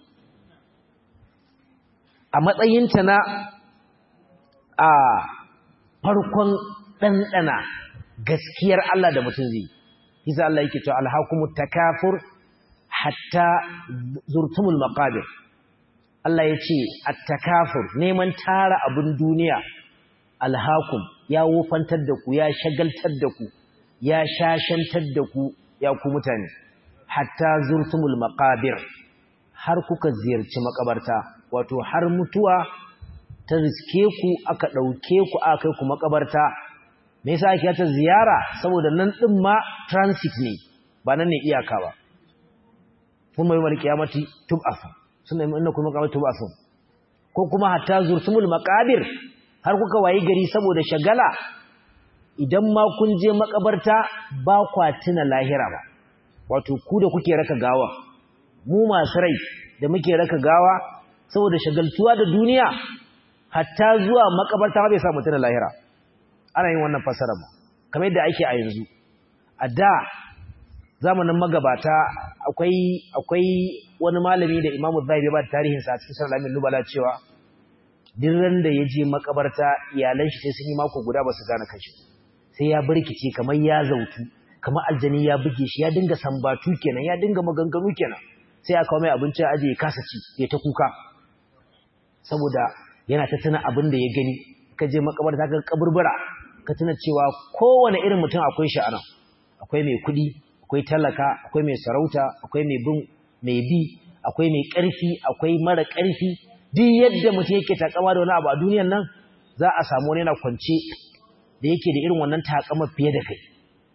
a matsayinta na a farkon ɗanɗana gaskiyar Allah da mutum zai isa Allah yake cewa alhakumut takafur hatta zurtumul maqabir Allah ya ce at-takafur neman tara abin duniya alhakum ya wofantar da ku ya shagaltar da ku ya shashantar da ku ya ku mutane hatta zurtumul maqabir har kuka ziyarci makabarta wato har mutuwa ta riske ku aka dauke ku aka kai ku makabarta me yasa ake ta ziyara saboda nan din ma transit ne ba nan ne iyaka ba kuma yi mal kiyamati tub'afu sunna innakum maqabatu tub'afu ko kuma hatta zurtumul maqabir har kuka wayi gari saboda shagala idan ma kun je makabarta ba kwa tuna lahira ba wato ku da kuke raka gawa mu masu rai da muke raka gawa saboda shagaltuwa da duniya hatta zuwa makabarta ba bai sa mutuna lahira ana yin wannan fasara ba kamar yadda ake a yanzu a da zamanin magabata akwai akwai wani malami da Imam Zahabi ba tarihin sa cikin Sirr al Nubala cewa duk ran da yaje makabarta iyalan shi sai sun yi mako guda ba su gane kanshi sai ya birkice kamar ya zautu kamar aljani ya buge shi ya dinga sambatu kenan ya dinga maganganu kenan sai aka kawo mai abinci a aje ya kasa ci ya ta kuka saboda yana ta tuna abin da ya gani ka je makabarta ka kaburbura ka tuna cewa kowane irin mutum akwai shi anan akwai mai kuɗi akwai talaka akwai mai sarauta akwai mai bin mai bi akwai mai ƙarfi akwai mara ƙarfi duk yadda mutum yake takama da wani abu a duniyan nan za a samu wani yana kwance da yake da irin wannan takama fiye da kai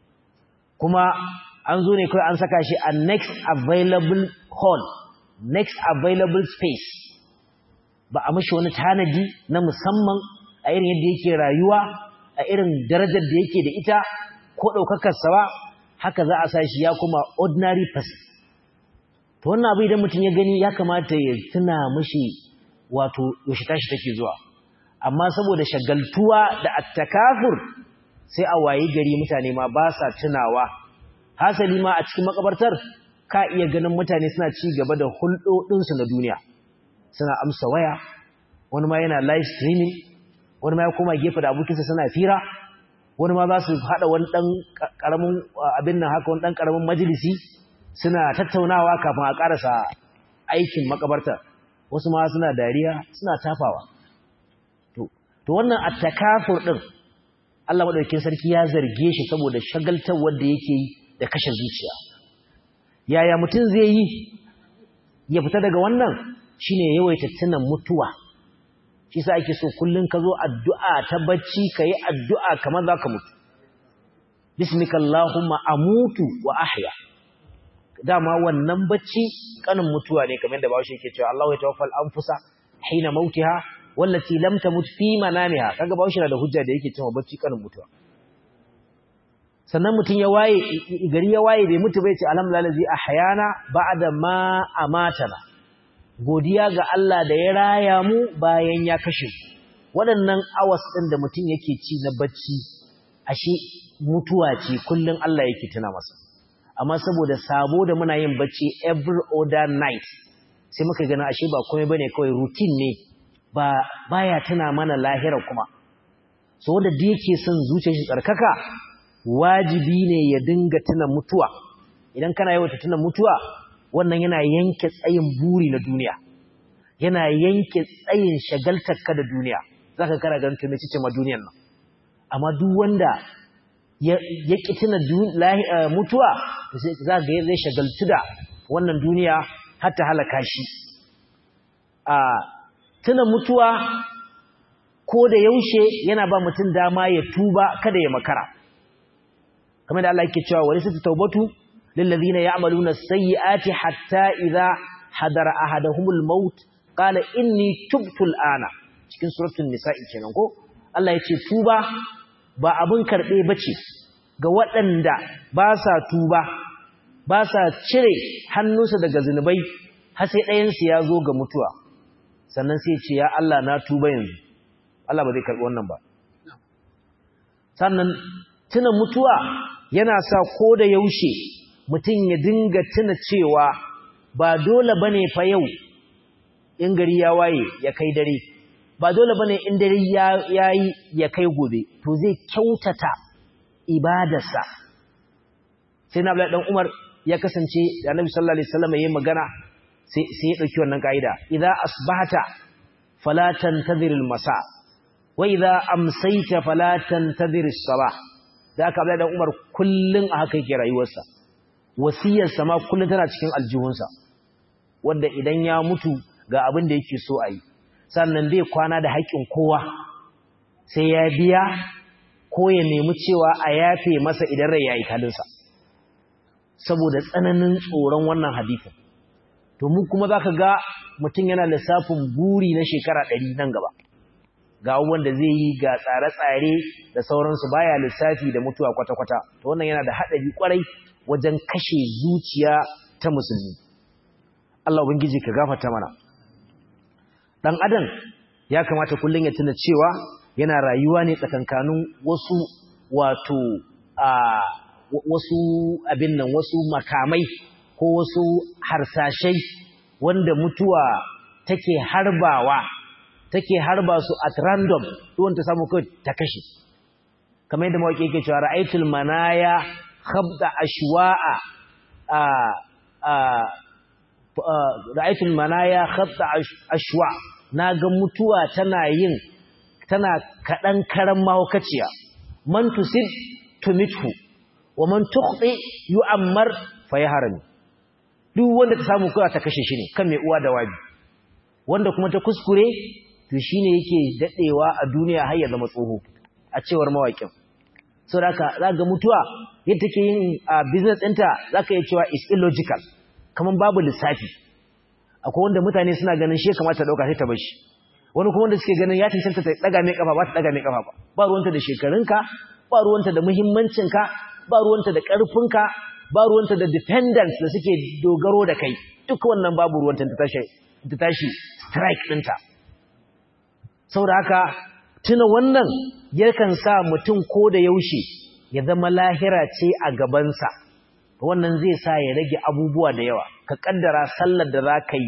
kuma an zo ne kawai an saka shi a next available hall next available space ba a mashi wani tanadi na musamman a irin yadda yake rayuwa a irin darajar da yake da ita ko ɗaukakarsa ba haka za a sa shi ya kuma ordinary person to wannan abu idan mutum ya gani ya kamata ya tuna mashi wato yaushe tashi take zuwa amma saboda shagaltuwa da attakafur sai a wayi gari mutane ma ba sa tunawa hasali ma a cikin makabartar ka iya ganin mutane suna ci gaba da hulɗoɗinsu na duniya suna amsa waya wani ma yana live streaming wani ma ya koma gefe da abokinsa suna fira wani ma za su haɗa wani ɗan ƙaramin abin nan haka wani ɗan ƙaramin majalisi suna tattaunawa kafin a ƙarasa aikin makabartar wasu ma suna dariya suna tafawa to wannan attakafur ɗin Allah maɗaukin sarki ya zarge shi saboda shagaltar wanda yake yi da kashe zuciya yaya mutum zai yi ya fita daga wannan shine yawaita tunan mutuwa shi sa ake so kullun ka zo addu'a ta bacci yi addu'a kamar zaka mutu bismika allahumma amutu wa ahya dama wannan bacci kanin mutuwa ne kamar da bawo yake cewa Allahu yatawaffal anfusa hina mautiha wallati lam tamut fi manamiha kaga bawo na da hujja da yake cewa bacci kanin mutuwa sannan mutum ya waye gari ya waye bai mutu bai ce alhamdulillah allazi ahyana ba'da ma amatana godiya ga Allah da ya raya mu bayan ya kashe waɗannan awas ɗin da mutum yake ci na bacci ashe mutuwa ce kullum Allah yake tuna masa amma saboda sabo da muna yin bacci every other night sai muka gana ashe ba komai bane kawai routine ne ba baya tuna mana lahira kuma so wanda da yake son zuciyar shi tsarkaka wajibi ne ya dinga tuna mutuwa idan kana yawan tuna mutuwa wannan yana yanke tsayin buri na duniya yana yanke tsayin shagaltarka da duniya zaka kara ganin to mece ce ma duniyar nan amma duk wanda ya ki tuna mutuwa za ga zai shagaltu da wannan duniya har ta halaka shi a tuna mutuwa ko da yaushe yana ba mutum dama ya tuba kada ya makara kamar da Allah yake cewa wani sai taubatu للذين يعملون السيئات حتى إذا حضر أحدهم الموت قال إني تبت الآن cikin suratul nisa'i kenan ko Allah yace tuba ba abun karbe bace ga waɗanda ba sa tuba ba sa cire hannunsa daga zunubai har sai ɗayansu ya zo ga mutuwa sannan sai ce ya Allah na tuba yanzu Allah ba zai karɓi wannan ba sannan tuna mutuwa yana sa ko da yaushe mutum ya dinga tuna cewa ba dole bane fa yau in gari ya waye ya kai dare ba dole bane in dare ya yi ya kai gobe to zai kyautata ibadarsa sai na dan Umar ya kasance da Annabi sallallahu alaihi wasallam yayin magana sai sai ya dauki wannan kaida idza asbahata fala tantazir almasa wa idza amsayta fala tantazir as-sabah da aka Abdullahi dan Umar kullun a haka yake rayuwarsa wasiyarsa ma kullun tana cikin aljihunsa wanda idan ya mutu ga abin da yake so a yi sannan bai kwana da haƙƙin kowa sai ya biya ko ya nemi cewa a yafe masa idan rai ya yi kalinsa saboda tsananin tsoron wannan hadithin to mu kuma za ka ga mutum yana lissafin buri na shekara ɗari nan gaba ga abubuwan da zai yi ga tsare-tsare da sauransu baya lissafi da mutuwa kwata-kwata to wannan yana da haɗari kwarai wajen kashe zuciya ta musulmi Allah ubangiji ka gafarta mana dan adam ya kamata kullun ya tuna cewa yana rayuwa ne tsakankanin wasu wato a wasu abin nan wasu makamai ko wasu harsashai wanda mutuwa take harbawa take harba su at random duwan ta samu kai ta kashe kamar yadda mawaki yake cewa ra'aytul manaya khabda ashwa'a a a ra'aytul manaya khabda ashwa naga mutuwa tana yin tana kadan karan mahaukaciya man tusib tumithu wa man tukhti yu'ammar fayaharami duk wanda ta samu kawai ta kashe shi ne kan mai uwa da wabi wanda kuma ta kuskure to shine yake dadewa a duniya har ya zama tsoho a cewar mawakin saboda haka zaka mutuwa yadda take yin business ɗinta zaka iya cewa is illogical kaman babu lissafi akwai wanda mutane suna ganin shi kamata dauka sai ta bar shi wani kuma wanda suke ganin ya cancanta ta daga mai kafa ba ta daga mai kafa ba ba ruwanta da shekarunka ba ruwanta da muhimmancinka ba ruwanta da ƙarfinka ba ruwanta da dependence da suke dogaro da kai duk wannan babu ruwanta ta tashi ta tashi strike ɗinta saboda haka tuna wannan yakan sa mutum ko da yaushe ya zama lahira ce a gabansa wannan zai sa ya rage abubuwa da yawa ka kaddara sallar da za ka yi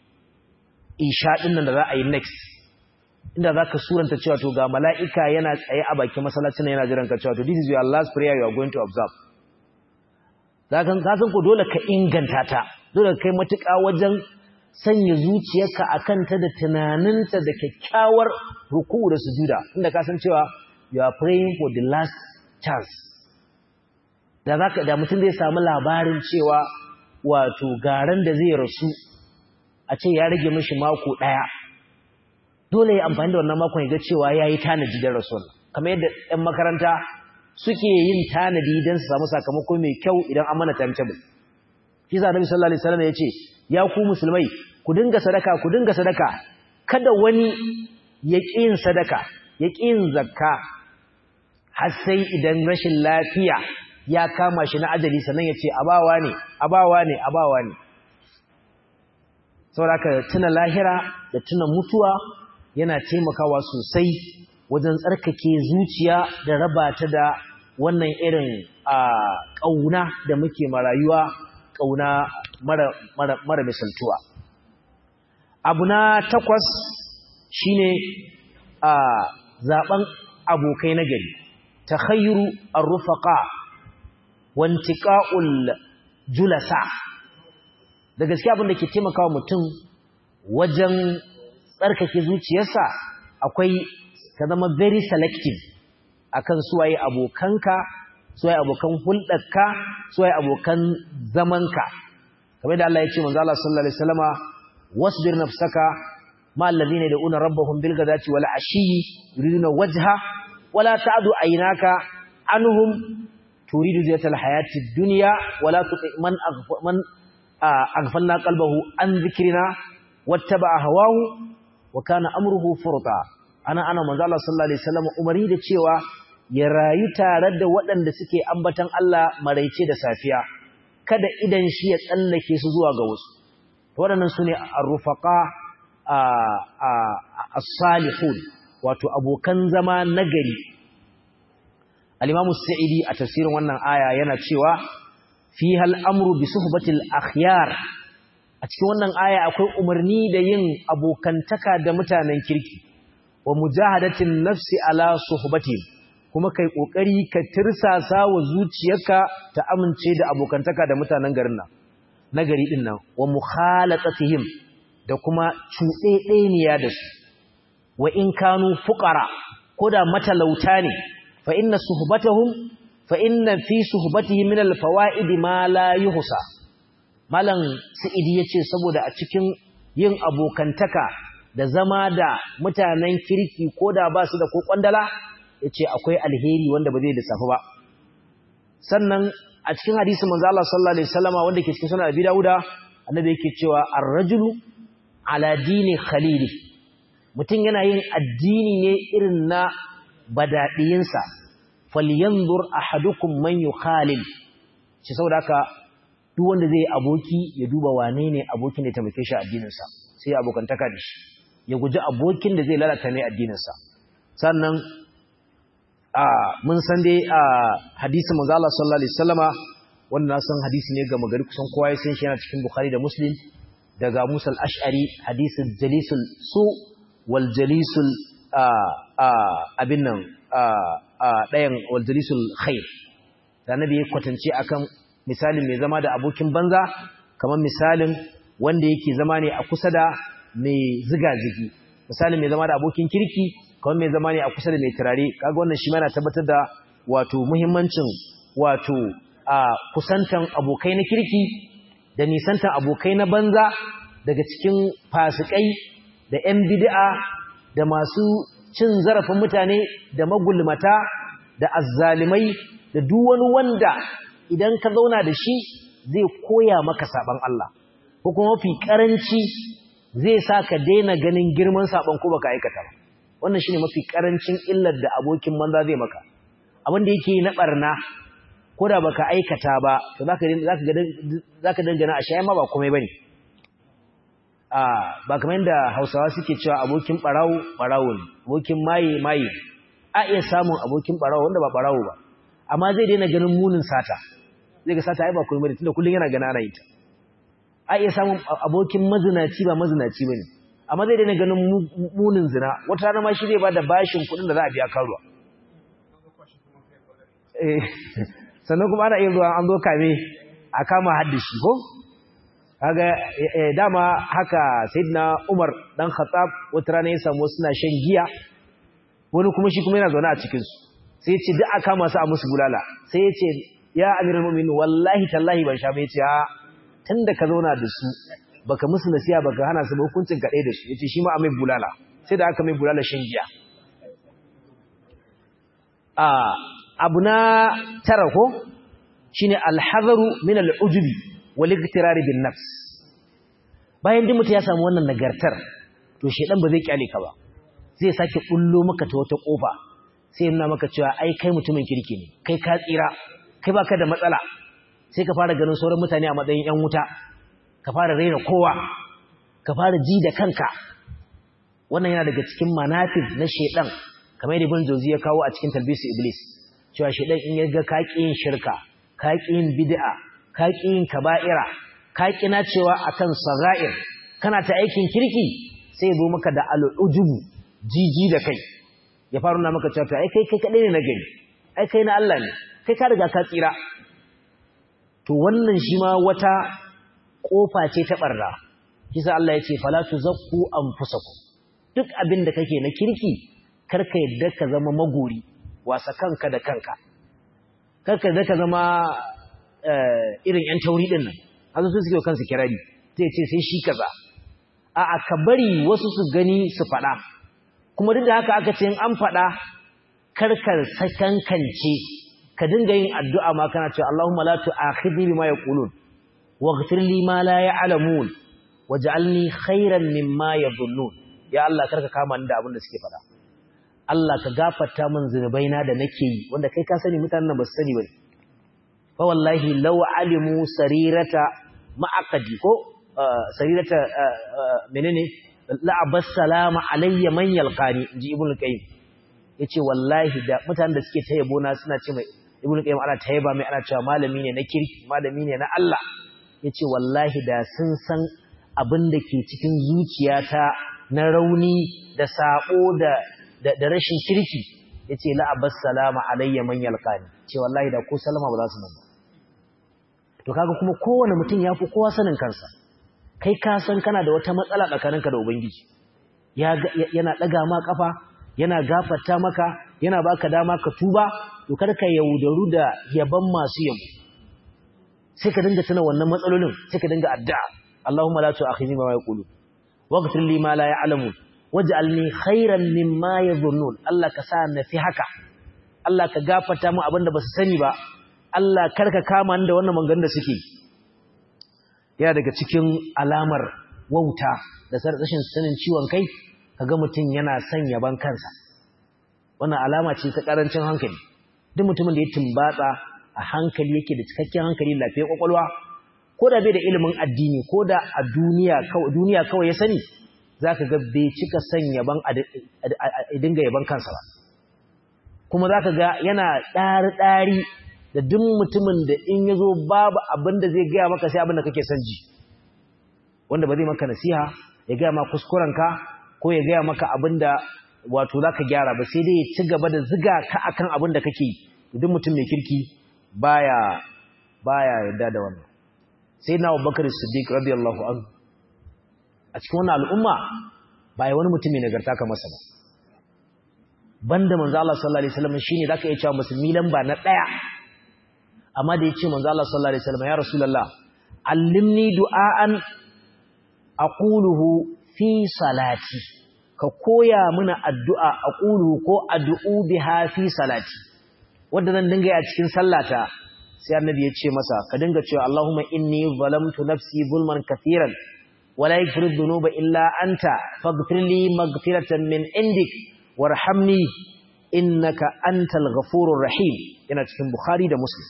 isha ɗin nan da za a yi next inda za ka suranta cewa to ga mala'ika yana tsaye a bakin masallacin yana jiran ka cewa to this is your last prayer you are going to observe za ka san ko dole ka inganta ta dole ka kai matuƙa wajen sanya zuciyarka a kanta da tunaninta da kyakkyawar ruku da sujuda inda ka san cewa you are praying for the last chance da za ka da mutum zai samu labarin cewa wato garan da zai rasu a ce ya rage mishi mako ɗaya dole ya amfani da wannan makon ya ga cewa ya yi tanadi da rasul kamar yadda ɗan makaranta suke yin tanadi don su samu sakamako mai kyau idan an mana timetable shi sa nabi sallallahu alaihi wasallam ya ce ya ku musulmai ku dinga sadaka ku dinga sadaka kada wani ya ƙi yin sadaka ya ƙi yin zakka har sai idan rashin lafiya ya kama shi na ajali sannan ya ce abawa ne abawa ne abawa ne saboda tuna lahira da tuna mutuwa yana taimakawa sosai wajen tsarkake zuciya da raba ta da wannan irin ƙauna da muke marayuwa ƙauna mara, mara, mara misaltuwa abu na takwas shine a zaben abokai na gari ta khairu arrufaka wantiƙa'ul julasa da gaske abin da ke taimakawa mutum wajen tsarkake zuciyarsa akwai ka zama very selective akan suwaye abokanka suwaye abokan hulɗarka suwaye abokan zamanka kamar da Allah ya ce manzo Allah sallallahu alaihi wasallama wasbir nafsaka ma alladhina yad'una rabbahum bil ghadati wal ashi yuriduna wajha wala ta'du aynaka anhum turidu zinatal hayati dunya wala tuti man man aghfalna qalbahu an dhikrina wattaba hawahu wa kana amruhu furta ana ana manzo Allah sallallahu alaihi wasallam umari da cewa ya rayu tare da waɗanda suke ambatan Allah maraice da safiya kada idan shi ya tsallake su zuwa ga wasu waɗannan su ne arrufaka as-salihun wato abokan zama nagari al-imamu sa'idi a tafsirin wannan aya yana cewa fi hal amru bi suhbatil akhyar a cikin wannan aya akwai umarni da yin abokantaka da mutanen kirki wa mujahadatin nafsi ala suhbatihim kuma kai kokari ka tirsasa wa zuciyarka ta amince da abokantaka da mutanen garin nan nagari din nan wa mukhalatatihim da kuma cuɗeɗeniya da su wa in kanu fuqara koda matalauta ne fa inna suhbatahum fa inna fi suhbatihim min alfawaid ma la yuhsa malam sa'idi yace saboda a cikin yin abokantaka da zama da mutanen kirki koda ba su da ko kwandala yace akwai alheri wanda ba zai lissafi ba sannan a cikin hadisin manzo Allah sallallahu alaihi wasallama wanda ke cikin sunan Abi Dawuda annabi yake cewa ar-rajulu ala dini khalili mutum yana yin addini ne irin na badadiyinsa falyanzur ahadukum man yukhalil shi saboda haka duk wanda zai aboki ya duba wane ne abokin da ya taimake shi addininsa sai ya abokantaka da shi ya guji abokin da zai lalata mai addininsa sannan a mun san dai a hadisin manzo Allah sallallahu alaihi wasallama wannan na san hadisi ne ga magari kusan kowa ya san shi yana cikin Bukhari da Muslim daga Musa al-Ash'ari hadisin jalisul su wal jalisul abin nan ɗayan wal jalisul khair da annabi ya kwatance akan misalin mai zama da abokin banza kamar misalin wanda yake zama ne a kusa da mai ziga-zigi misalin mai zama da abokin kirki kamar mai zama ne a kusa da mai turare kaga wannan shi mana tabbatar da wato muhimmancin wato a kusantan abokai na kirki da nisantan abokai na banza daga cikin fasikai da 'yan bid'a da masu cin zarafin mutane da magulmata da azzalimai da duk wani wanda idan ka zauna da shi zai koya maka saban Allah ko kuma mafi karanci zai sa ka daina ganin girman saban ko baka aikata ba wannan shine mafi karancin illar da abokin manza zai maka abin da yake na barna ko da baka aikata ba to zaka zaka ga zaka dangana a shayi ma ba komai bane a ba kamar yadda Hausawa suke cewa abokin barawo barawo ne abokin maye maye a iya samun abokin barawo wanda ba barawo ba amma zai daina ganin munin sata zai ga sata ai ba komai bane tunda kullun yana gana ana yi ta a iya samun abokin mazinaci ba mazinaci bane amma zai daina ganin munin zina wata rana ma shi zai bada bashin kuɗin da za a biya karuwa eh sannan kuma ana yin ruwa an zo kame a kama haddashi ko kaga dama haka sayyidina Umar dan Khattab wata rana ya samu suna shan giya wani kuma shi kuma yana zaune a cikin su sai ya ce duk aka kama su a musu bulala sai ya ce ya amiral mu'minin wallahi tallahi ban sha ba ya ce a tunda ka zauna da su baka musu nasiya baka hana su hukuncin ka da su yace shi ma a mai bulala sai da aka mai bulala shan giya a abu na tara ko shine alhazaru min al'ujubi wal iktirari bin nafs bayan din mutum ya samu wannan nagartar to shedan ba zai kyale ka ba zai sake bullo maka ta wata kofa sai yana maka cewa ai kai mutumin kirki ne kai ka tsira kai baka da matsala sai ka fara ganin sauran mutane a matsayin yan wuta ka fara raina kowa ka fara ji da kanka wannan yana daga cikin manafis na shedan kamar yadda ibn jawzi ya kawo a cikin talbisu iblis cewa shedan in ya ga ka yin shirka ka yin bid'a ka yin kaba'ira ka na cewa akan sagair kana ta aikin kirki sai zo maka da al'ujubu jiji da kai ya faru na maka cewa ai kai kai kadai ne na gari ai kai na Allah ne kai ka riga ka tsira to wannan shi ma wata kofa ce ta barra kisa Allah ya ce fala tuzakku anfusakum duk abin da kake na kirki karka yadda ka zama magori wasa kanka da kanka karka yadda ka zama irin yan tauri din nan azu su suke kansu kirari zai ce sai shi kaza a aka bari wasu su gani su faɗa kuma duk da haka aka ce in an faɗa karkar sakankance ka dinga yin addu'a ma kana cewa Allahumma la tu'akhidni bima yaqulun waghfir li ma la ya'lamun waj'alni khairan mimma yadhunnun ya Allah karka kama ni da abin da suke faɗa Allah ka gafarta min zunubaina da nake yi wanda kai ka sani mutanen nan ba su sani bane fa wallahi law alimu sarirata ma'aqadi ko sarirata menene la abassalamu alayya man yalqani inji ibnu qayyim yace wallahi da mutanen da suke tayabo na suna ce mai ibnu qayyim ana tayaba mai ana cewa malami ne na kirki malami ne na Allah yace wallahi da sun san abin da ke cikin zuciyata na rauni da sabo da da rashin kirki yace la abassalamu alayya man yalqani ce wallahi da ko salama ba za su nan to kaga kuma kowane mutum ya fi kowa sanin kansa kai ka san kana da wata matsala tsakaninka da ubangiji yana ɗaga ma kafa yana gafarta maka yana baka dama ka tuba to kar ka yaudaru da yaban masu yabo sai ka dinga tuna wannan matsalolin sai ka dinga addu'a Allahumma la tu'akhidhni bima yaqulu waghfir li ma la ya'lamun waj'alni khairan mimma yadhunnun Allah ka sa na fi haka Allah ka gafarta mu abinda ba su sani ba Allah karka kama ni da wannan maganganun da suke yana daga cikin alamar wauta da rashin sanin ciwon kai kaga mutum yana son yaban kansa wannan alama ce ta karancin hankali duk mutumin da ya tumbatsa a hankali yake da cikakken hankali lafiyar kwakwalwa ko da bai da ilimin addini ko da a duniya kawai duniya kawai ya sani zaka ga bai cika son yaban a dinga yaban kansa ba kuma zaka ga yana ɗari-ɗari da duk mutumin da in ya zo babu abin da zai gaya maka sai abin da kake son ji wanda ba zai maka nasiha ya gaya ma kuskurenka ko ya gaya maka abin da wato za ka gyara ba sai dai ya ci gaba da ziga ka akan abin da kake duk mutum mai kirki baya baya yarda da wannan sai na abubakar siddiq radiyallahu anhu a cikin wannan al'umma ba ya wani mutum mai nagarta ka masa ba banda manzo Allah sallallahu alaihi wasallam shine zaka iya cewa musulmi lamba na daya amma da yace manzo Allah sallallahu alaihi wasallam ya rasulullah allimni du'aan aquluhu fi salati ka koya mana addu'a aquluhu ko ad'u biha fi salati wanda zan dinga yi a cikin sallata sai annabi ya ce masa ka dinga cewa Allahumma inni zalamtu nafsi zulman kathiran wala yaghfiru dhunuba illa anta faghfir li maghfiratan min indik warhamni innaka antal ghafurur rahim yana cikin bukhari da muslim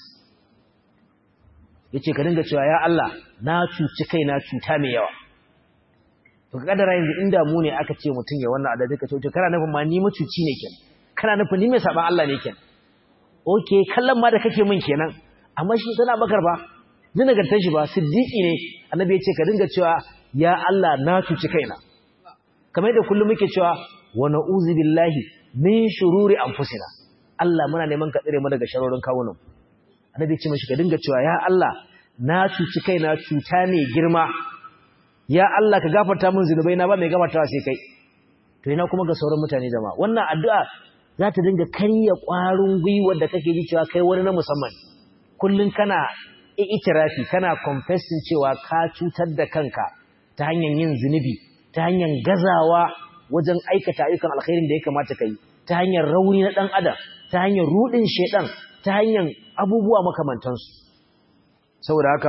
yace ka dinga cewa ya Allah na cuci kaina cuta mai yawa to kadara yanzu inda mu ne aka ce mutun ya wannan adadi ka ce to kana nufin ma ni mucuci ne kenan kana nufin ni mai saban Allah ne kenan okay kallon ma da kake min kenan amma shi sana bakar ba ni nagartar shi ba siddiqi ne annabi ya ce ka dinga cewa ya Allah na cuci kaina kamar da kullum muke cewa wa na'udzu billahi min shururi anfusina Allah muna neman ka tsire mu daga sharorin kawunan annabi ya ce mishi ka dinga cewa ya Allah na cuci kaina cuta ne girma ya Allah ka gafarta min zinubai na ba mai gafartawa sai kai to ina kuma ga sauran mutane jama'a wannan addu'a za ta dinga karya ƙwarin gwiwar da kake ji cewa kai wani na musamman kullun kana itirafi kana confessing cewa ka cutar da kanka ta hanyar yin zunubi ta hanyar gazawa wajen aikata ayyukan alkhairin da ya kamata ka yi ta hanyar rauni na ɗan adam ta hanyar ruɗin shaiɗan ta hanyar abubuwa makamantansu saboda haka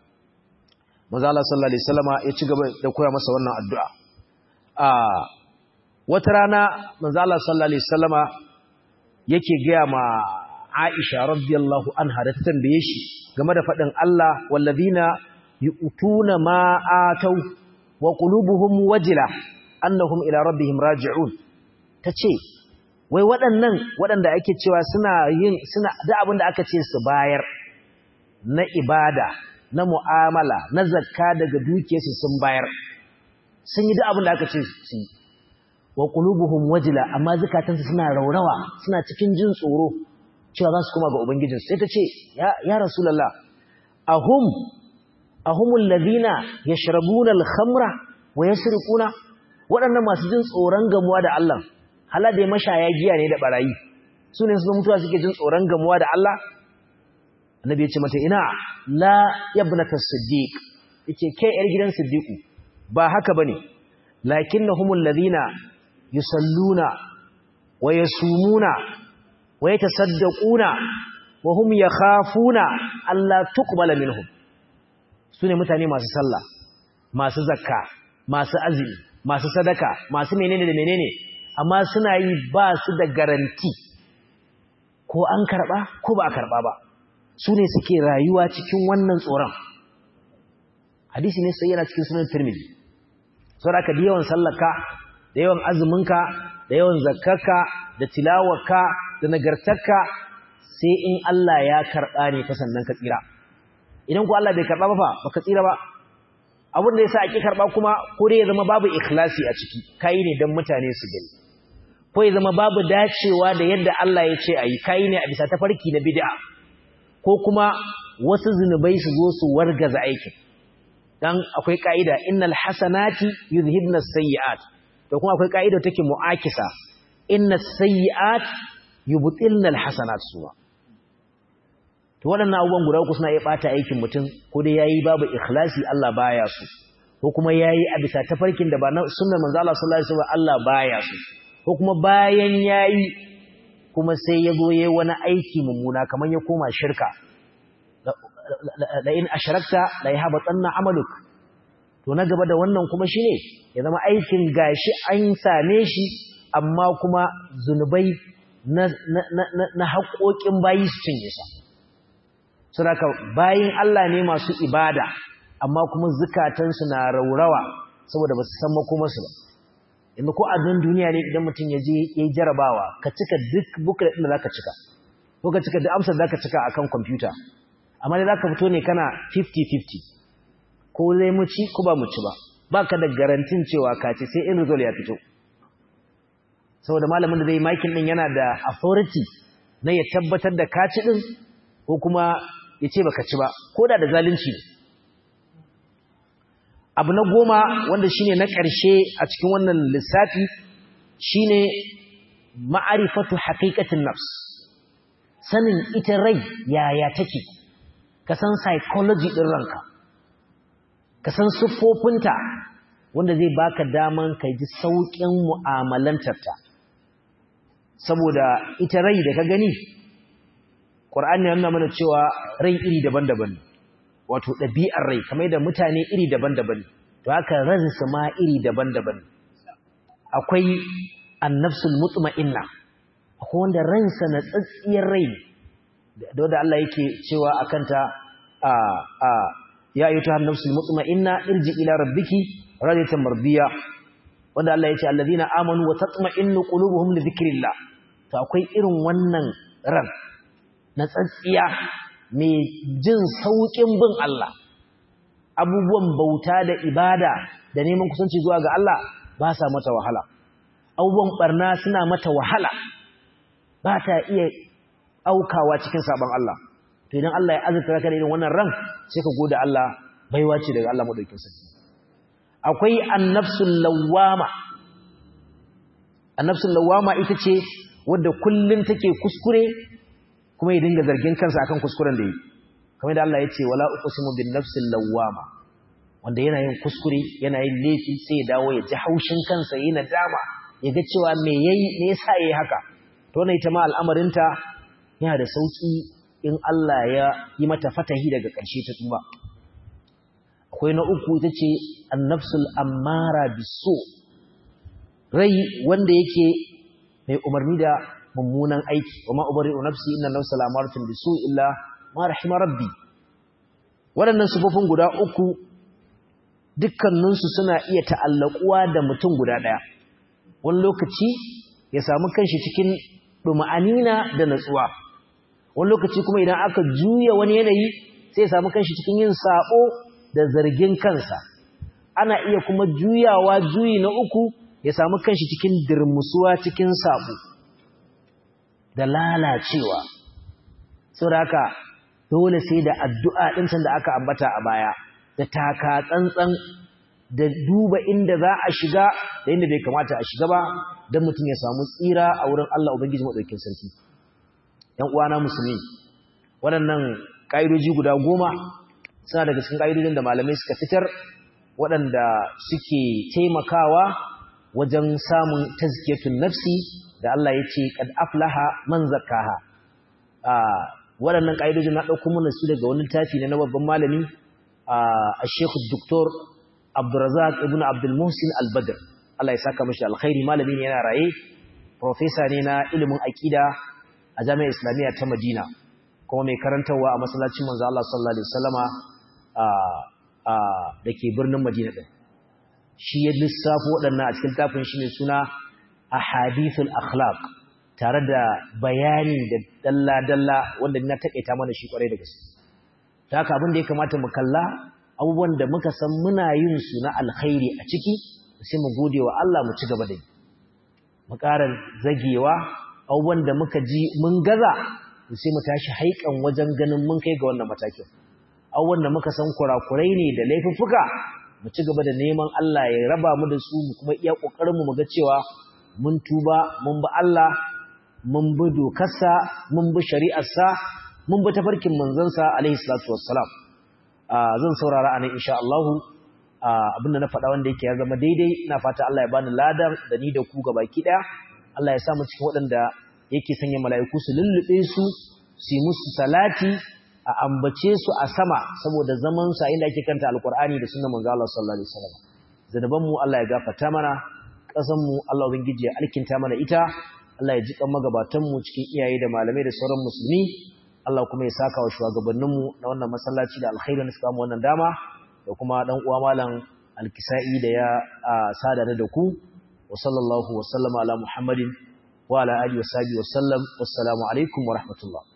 maza Allah sallallahu alaihi wasallama ya ci gaba da koya masa wannan addu'a a wata rana maza Allah sallallahu alaihi wasallama yake gaya ma Aisha radiyallahu anha da ta tambaye shi game da faɗin Allah wallazina yu'tuna ma atau wa qulubuhum wajila annahum ila rabbihim raji'un tace wai waɗannan waɗanda ake cewa suna yin suna da abin da aka ce su bayar na ibada na mu'amala na zakka daga dukiyarsu sun bayar sun yi da abin da aka ce su yi wa qulubuhum wajila amma zakatansu suna raurawa suna cikin jin tsoro cewa za su koma ga ubangijinsu sai ta ce ya ya rasulullah ahum ahumul ladina yashrabuna al-khamra wa yasriquna waɗannan masu jin tsoron gamuwa da Allah hala da mashaya giya ne da barayi su ne su mutuwa suke jin tsoron gamuwa da Allah annabi ya ce mata ina la yabnata siddiq yace kai yar gidan siddiqu ba haka bane lakinnahumul ladina yusalluna wa yasumuna wa yatasaddaquna wa hum yakhafuna alla tuqbala minhum sune mutane masu sallah masu zakka masu azumi masu sadaka masu menene da menene amma suna yi ba su da garanti ko an karɓa ko ba a karɓa ba su ne suke rayuwa cikin wannan tsoron hadisi ne sai yana cikin sunan tirmidhi saboda ka da yawan sallaka da yawan azuminka da yawan zakkarka da tilawarka da nagartarka sai in Allah ya karɓa ne ka sannan ka tsira idan ku Allah bai karɓa ba fa baka tsira ba abin da yasa ake karɓa kuma ko dai ya zama babu ikhlasi a ciki kai ne dan mutane su gani ko ya zama babu dacewa da yadda Allah ya ce ayi kai ne a bisa tafarki na bid'a ko kuma wasu zinubai su zo su wargaza aikin dan akwai kaida innal hasanati yuzhibna as-sayyi'at to kuma akwai kaida take mu'akisa innas sayyi'at yubtilna al-hasanat suwa to waɗannan abubuwan guda uku suna iya ɓata aikin mutum ko dai yayi babu ikhlasi Allah baya su ko kuma yayi a bisa tafarkin da ba na sunnar manzo Allah sallallahu alaihi wasallam Allah baya su ko kuma bayan yayi kuma sai ya zo yayi wani aiki mummuna kaman ya koma shirka la in ashrakta la yahbatanna amaluk to na gaba da wannan kuma shine ya zama aikin gashi an same shi amma kuma zunubai na na na haƙoƙin bayi su cinye sa saboda bayin Allah ne masu ibada amma kuma zukatansu na raurawa saboda ba su san makomarsu ba inda ko a don duniya ne idan mutum ya je ya yi jarabawa ka cika duk buklet ɗin da za ka cika ko ka cika duk amsar za ka cika a kan kwamfuta amma dai za ka fito ne kana 50-50 ko zai mu ci ko ba mu ci ba ba ka da garantin cewa ka ce sai in result ya fito saboda malamin da zai makin ɗin yana da authority na ya tabbatar da ka ci ɗin ko kuma ya ce baka ci ba ko da da zalunci abu na goma wanda shine na ƙarshe a cikin wannan lissafi shine ma'arifatu haqiqatin nafs sanin ita rai yaya take ka san psychology din ranka ka san siffofinta wanda zai baka daman ka ji sauƙin mu'amalantarta saboda ita rai da ka gani Qur'ani yana mana cewa rai iri daban-daban wato ɗabi'ar rai kamar da mutane iri daban-daban to haka ransu ma iri daban-daban akwai annafsul mutma'inna akwai wanda ransa na tsatsiyar rai da wanda Allah yake cewa akanta a a ya ayyuha annafsul mutma'inna irji ila rabbiki radiyatan mardiya wanda Allah yace alladhina amanu wa tatma'innu qulubuhum li dhikrillah to akwai irin wannan ran na tsatsiya mai jin sauƙin bin Allah abubuwan bauta da ibada da neman kusanci zuwa ga Allah ba sa mata wahala abubuwan barna suna mata wahala ba ta iya aukawa cikin sabon Allah to idan Allah ya azurta ka da irin wannan ran sai ka gode Allah baiwa ce daga Allah madaukakin sarki akwai annafsul lawwama annafsul lawwama ita ce wadda kullun take kuskure kuma ya dinga zargin kansa akan kuskuren da yi kamar da Allah ya ce wala uqsimu bin nafsil lawwama wanda yana yin kuskure yana yin laifi sai ya dawo ya ji haushin kansa yayin nadama ya ga cewa me yayi me yasa yayi haka to wannan ita ma al'amarinta yana da sauki in Allah ya yi mata fatahi daga ƙarshe ta tuba akwai na uku ita ce an-nafsul ammara bisu rai wanda yake mai umarni da mummunan aiki wa ma ubari'u nafsi inna nafsa la'amaratun bisu illa ma rahima rabbi waɗannan sufofin guda uku dukkaninsu suna iya ta'allakuwa da mutum guda ɗaya wani lokaci ya samu kanshi cikin ɗuma'anina da natsuwa wani lokaci kuma idan aka juya wani yanayi sai ya samu kanshi cikin yin saɓo da zargin kansa ana iya kuma juyawa juyi na uku ya samu kanshi cikin dirmusuwa cikin saɓo da lalacewa saboda haka dole sai da addu'a ɗin da aka ambata a baya da taka tsantsan da duba inda za a shiga da inda bai kamata a shiga ba don mutum ya samu tsira a wurin Allah Ubangiji maɗaukin sarki ‘yan uwana musulmi waɗannan ƙa'idoji guda goma suna daga cikin ƙa'idojin da malamai suka fitar waɗanda suke taimakawa wajen samun tazkiyatun nafsi da Allah ya ce kad aflaha man zakkaha waɗannan ƙa'idojin na ɗauko mana su daga wani tafi na babban malami a Sheikh Dr. Abdurrazak ibn Abdul Muhsin Al-Badr Allah ya saka mishi alkhairi malami ne yana raye professor ne na ilimin aqida a Jami'ar Islamiyya ta Madina kuma mai karantarwa a masallacin manzo Allah sallallahu alaihi wasallama a a dake birnin Madina din shi ya lissafo waɗannan a cikin tafin shi ne suna ahadithul akhlaq tare da bayani da dalla-dalla wanda na taƙaita mana shi ƙwarai da gaske ta haka abin da ya kamata mu kalla abubuwan da muka san muna yin su na alkhairi a ciki sai mu gode wa Allah mu ci gaba da yi mu ƙara zagewa abubuwan da muka ji mun gaza sai mu tashi haikan wajen ganin mun kai ga wannan matakin abubuwan da muka san kurakurai ne da laifuffuka mu ci gaba da neman Allah ya raba mu da su mu kuma iya ƙoƙarin mu ga cewa mun tuba mun bi Allah mun bi dokarsa mun bi shari'arsa mun bi tafarkin manzansa alaihi salatu wassalam zan saurara anan insha Allah abinda na faɗa wanda yake ya zama daidai ina fata Allah ya bani ladan da ni da ku gabaki daya Allah ya sa mu cikin waɗanda yake sanya mala'iku su lullube su su musu salati a ambace su a sama saboda zaman sa inda ake kanta alqur'ani da sunnar manzo Allah sallallahu alaihi wasallam zanaban mu Allah ya gafarta mana kasan mu Allah ubangiji ya alkinta mana ita Allah ya ji kan magabatan mu cikin iyaye da malamai da sauran musulmi Allah kuma ya saka wa shugabannin mu na wannan masallaci da alkhairin suka mu wannan dama da kuma dan uwa malam alkisa'i da ya sada da ku wa sallallahu wa sallama ala muhammadin wa ala alihi wa sahbihi wa sallam wassalamu alaikum wa rahmatullah